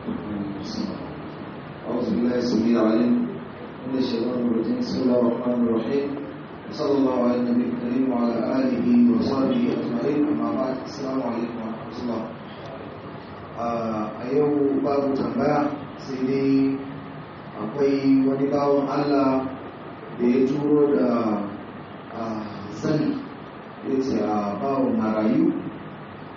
أعوذ بالله السميع العليم من الشيطان الرجيم بسم الله الرحمن الرحيم وصلى الله على النبي الكريم وعلى آله وصحبه أجمعين أما بعد السلام عليكم ورحمة الله a yau babu tambaya sai dai akwai wani bawon Allah da ya turo da sani ya ce a bawon marayu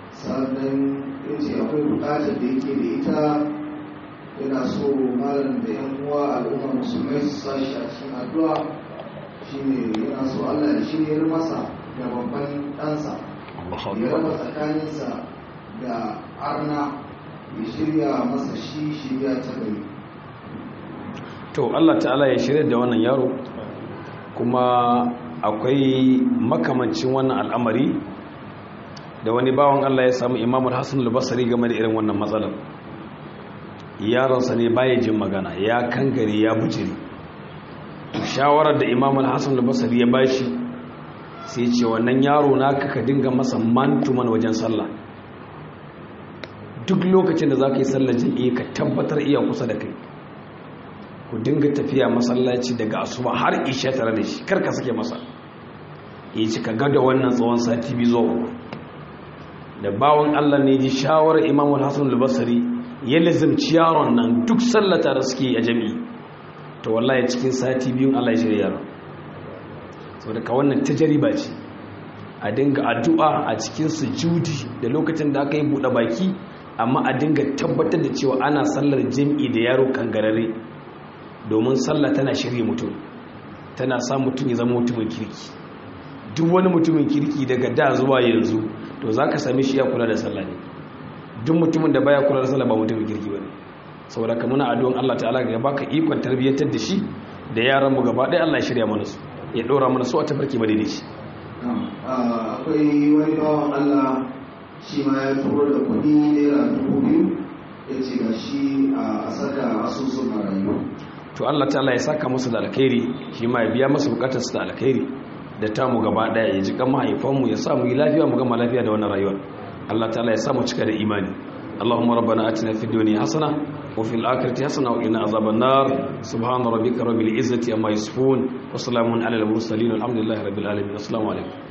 bukatar da yake da ita yana so malam da yan uwa al'ummar musulmai su sashi a cikin addu'a shine yana so Allah ya shiryar masa da babban ɗansa ya raba tsakaninsa da arna ya shirya masa shi shirya ta gari to Allah ta'ala ya shirya da wannan yaro kuma akwai makamancin wannan al'amari da wani bawan Allah ya samu imamul hassan al-basri game da irin wannan matsalar yaronsa ne baya jin magana ya kangare ya bujiri shawarar da imamul hassan al-basri ya bashi sai ce wannan yaro naka ka dinga masa mantuman wajen sallah duk lokacin da za ka yi sallar jami'i ka tabbatar iya kusa da kai ku dinga tafiya masallaci daga asuba har isha tare da shi karka sake masa ya ci ka gada wannan tsawon sati biyu zuwa uku da bawon allah ne ji shawarar imam hassan al-basri ya lizimci yaron nan duk sallata da suke a jami'i to wallahi cikin sati biyun allah ya shirya yaron sau da ka wannan tajariba ce a dinga addu'a a cikin sujudi da lokacin da aka yi buɗe baki amma a dinga tabbatar da cewa ana sallar jami'i da yaro kangarare domin sallah tana shirye mutum tana sa mutum ya zama mutumin kirki duk wani mutumin kirki daga da zuwa yanzu to za ka sami shi ya kula da sallah ne duk mutumin da baya kula da sallah ba mutumin kirki ba ne saboda ka muna addu'an Allah ta'ala ga baka ikon tarbiyyantar da shi da yaran mu gaba ɗaya Allah ya shirya mana su ya ɗora mana su a tafarki ba daidai shi akwai wani bawan Allah shi ma ya turo da kuɗi naira dubu biyu ya ce ga shi a saka asusun marayu to Allah ta'ala ya saka musu da alkhairi shi ma ya biya musu bukatar su da alkhairi da ta mu gaba daya ya ji kan mahaifan mu ya sa mu yi lafiya mu gama lafiya da wannan rayuwar Allah ta'ala ya sa mu cika da imani اللهم ربنا آتنا في الدنيا حسنة وفي الآخرة حسنة وقنا عذاب النار سبحان ربك رب العزة عما يصفون وسلام على المرسلين والحمد لله رب العالمين السلام عليكم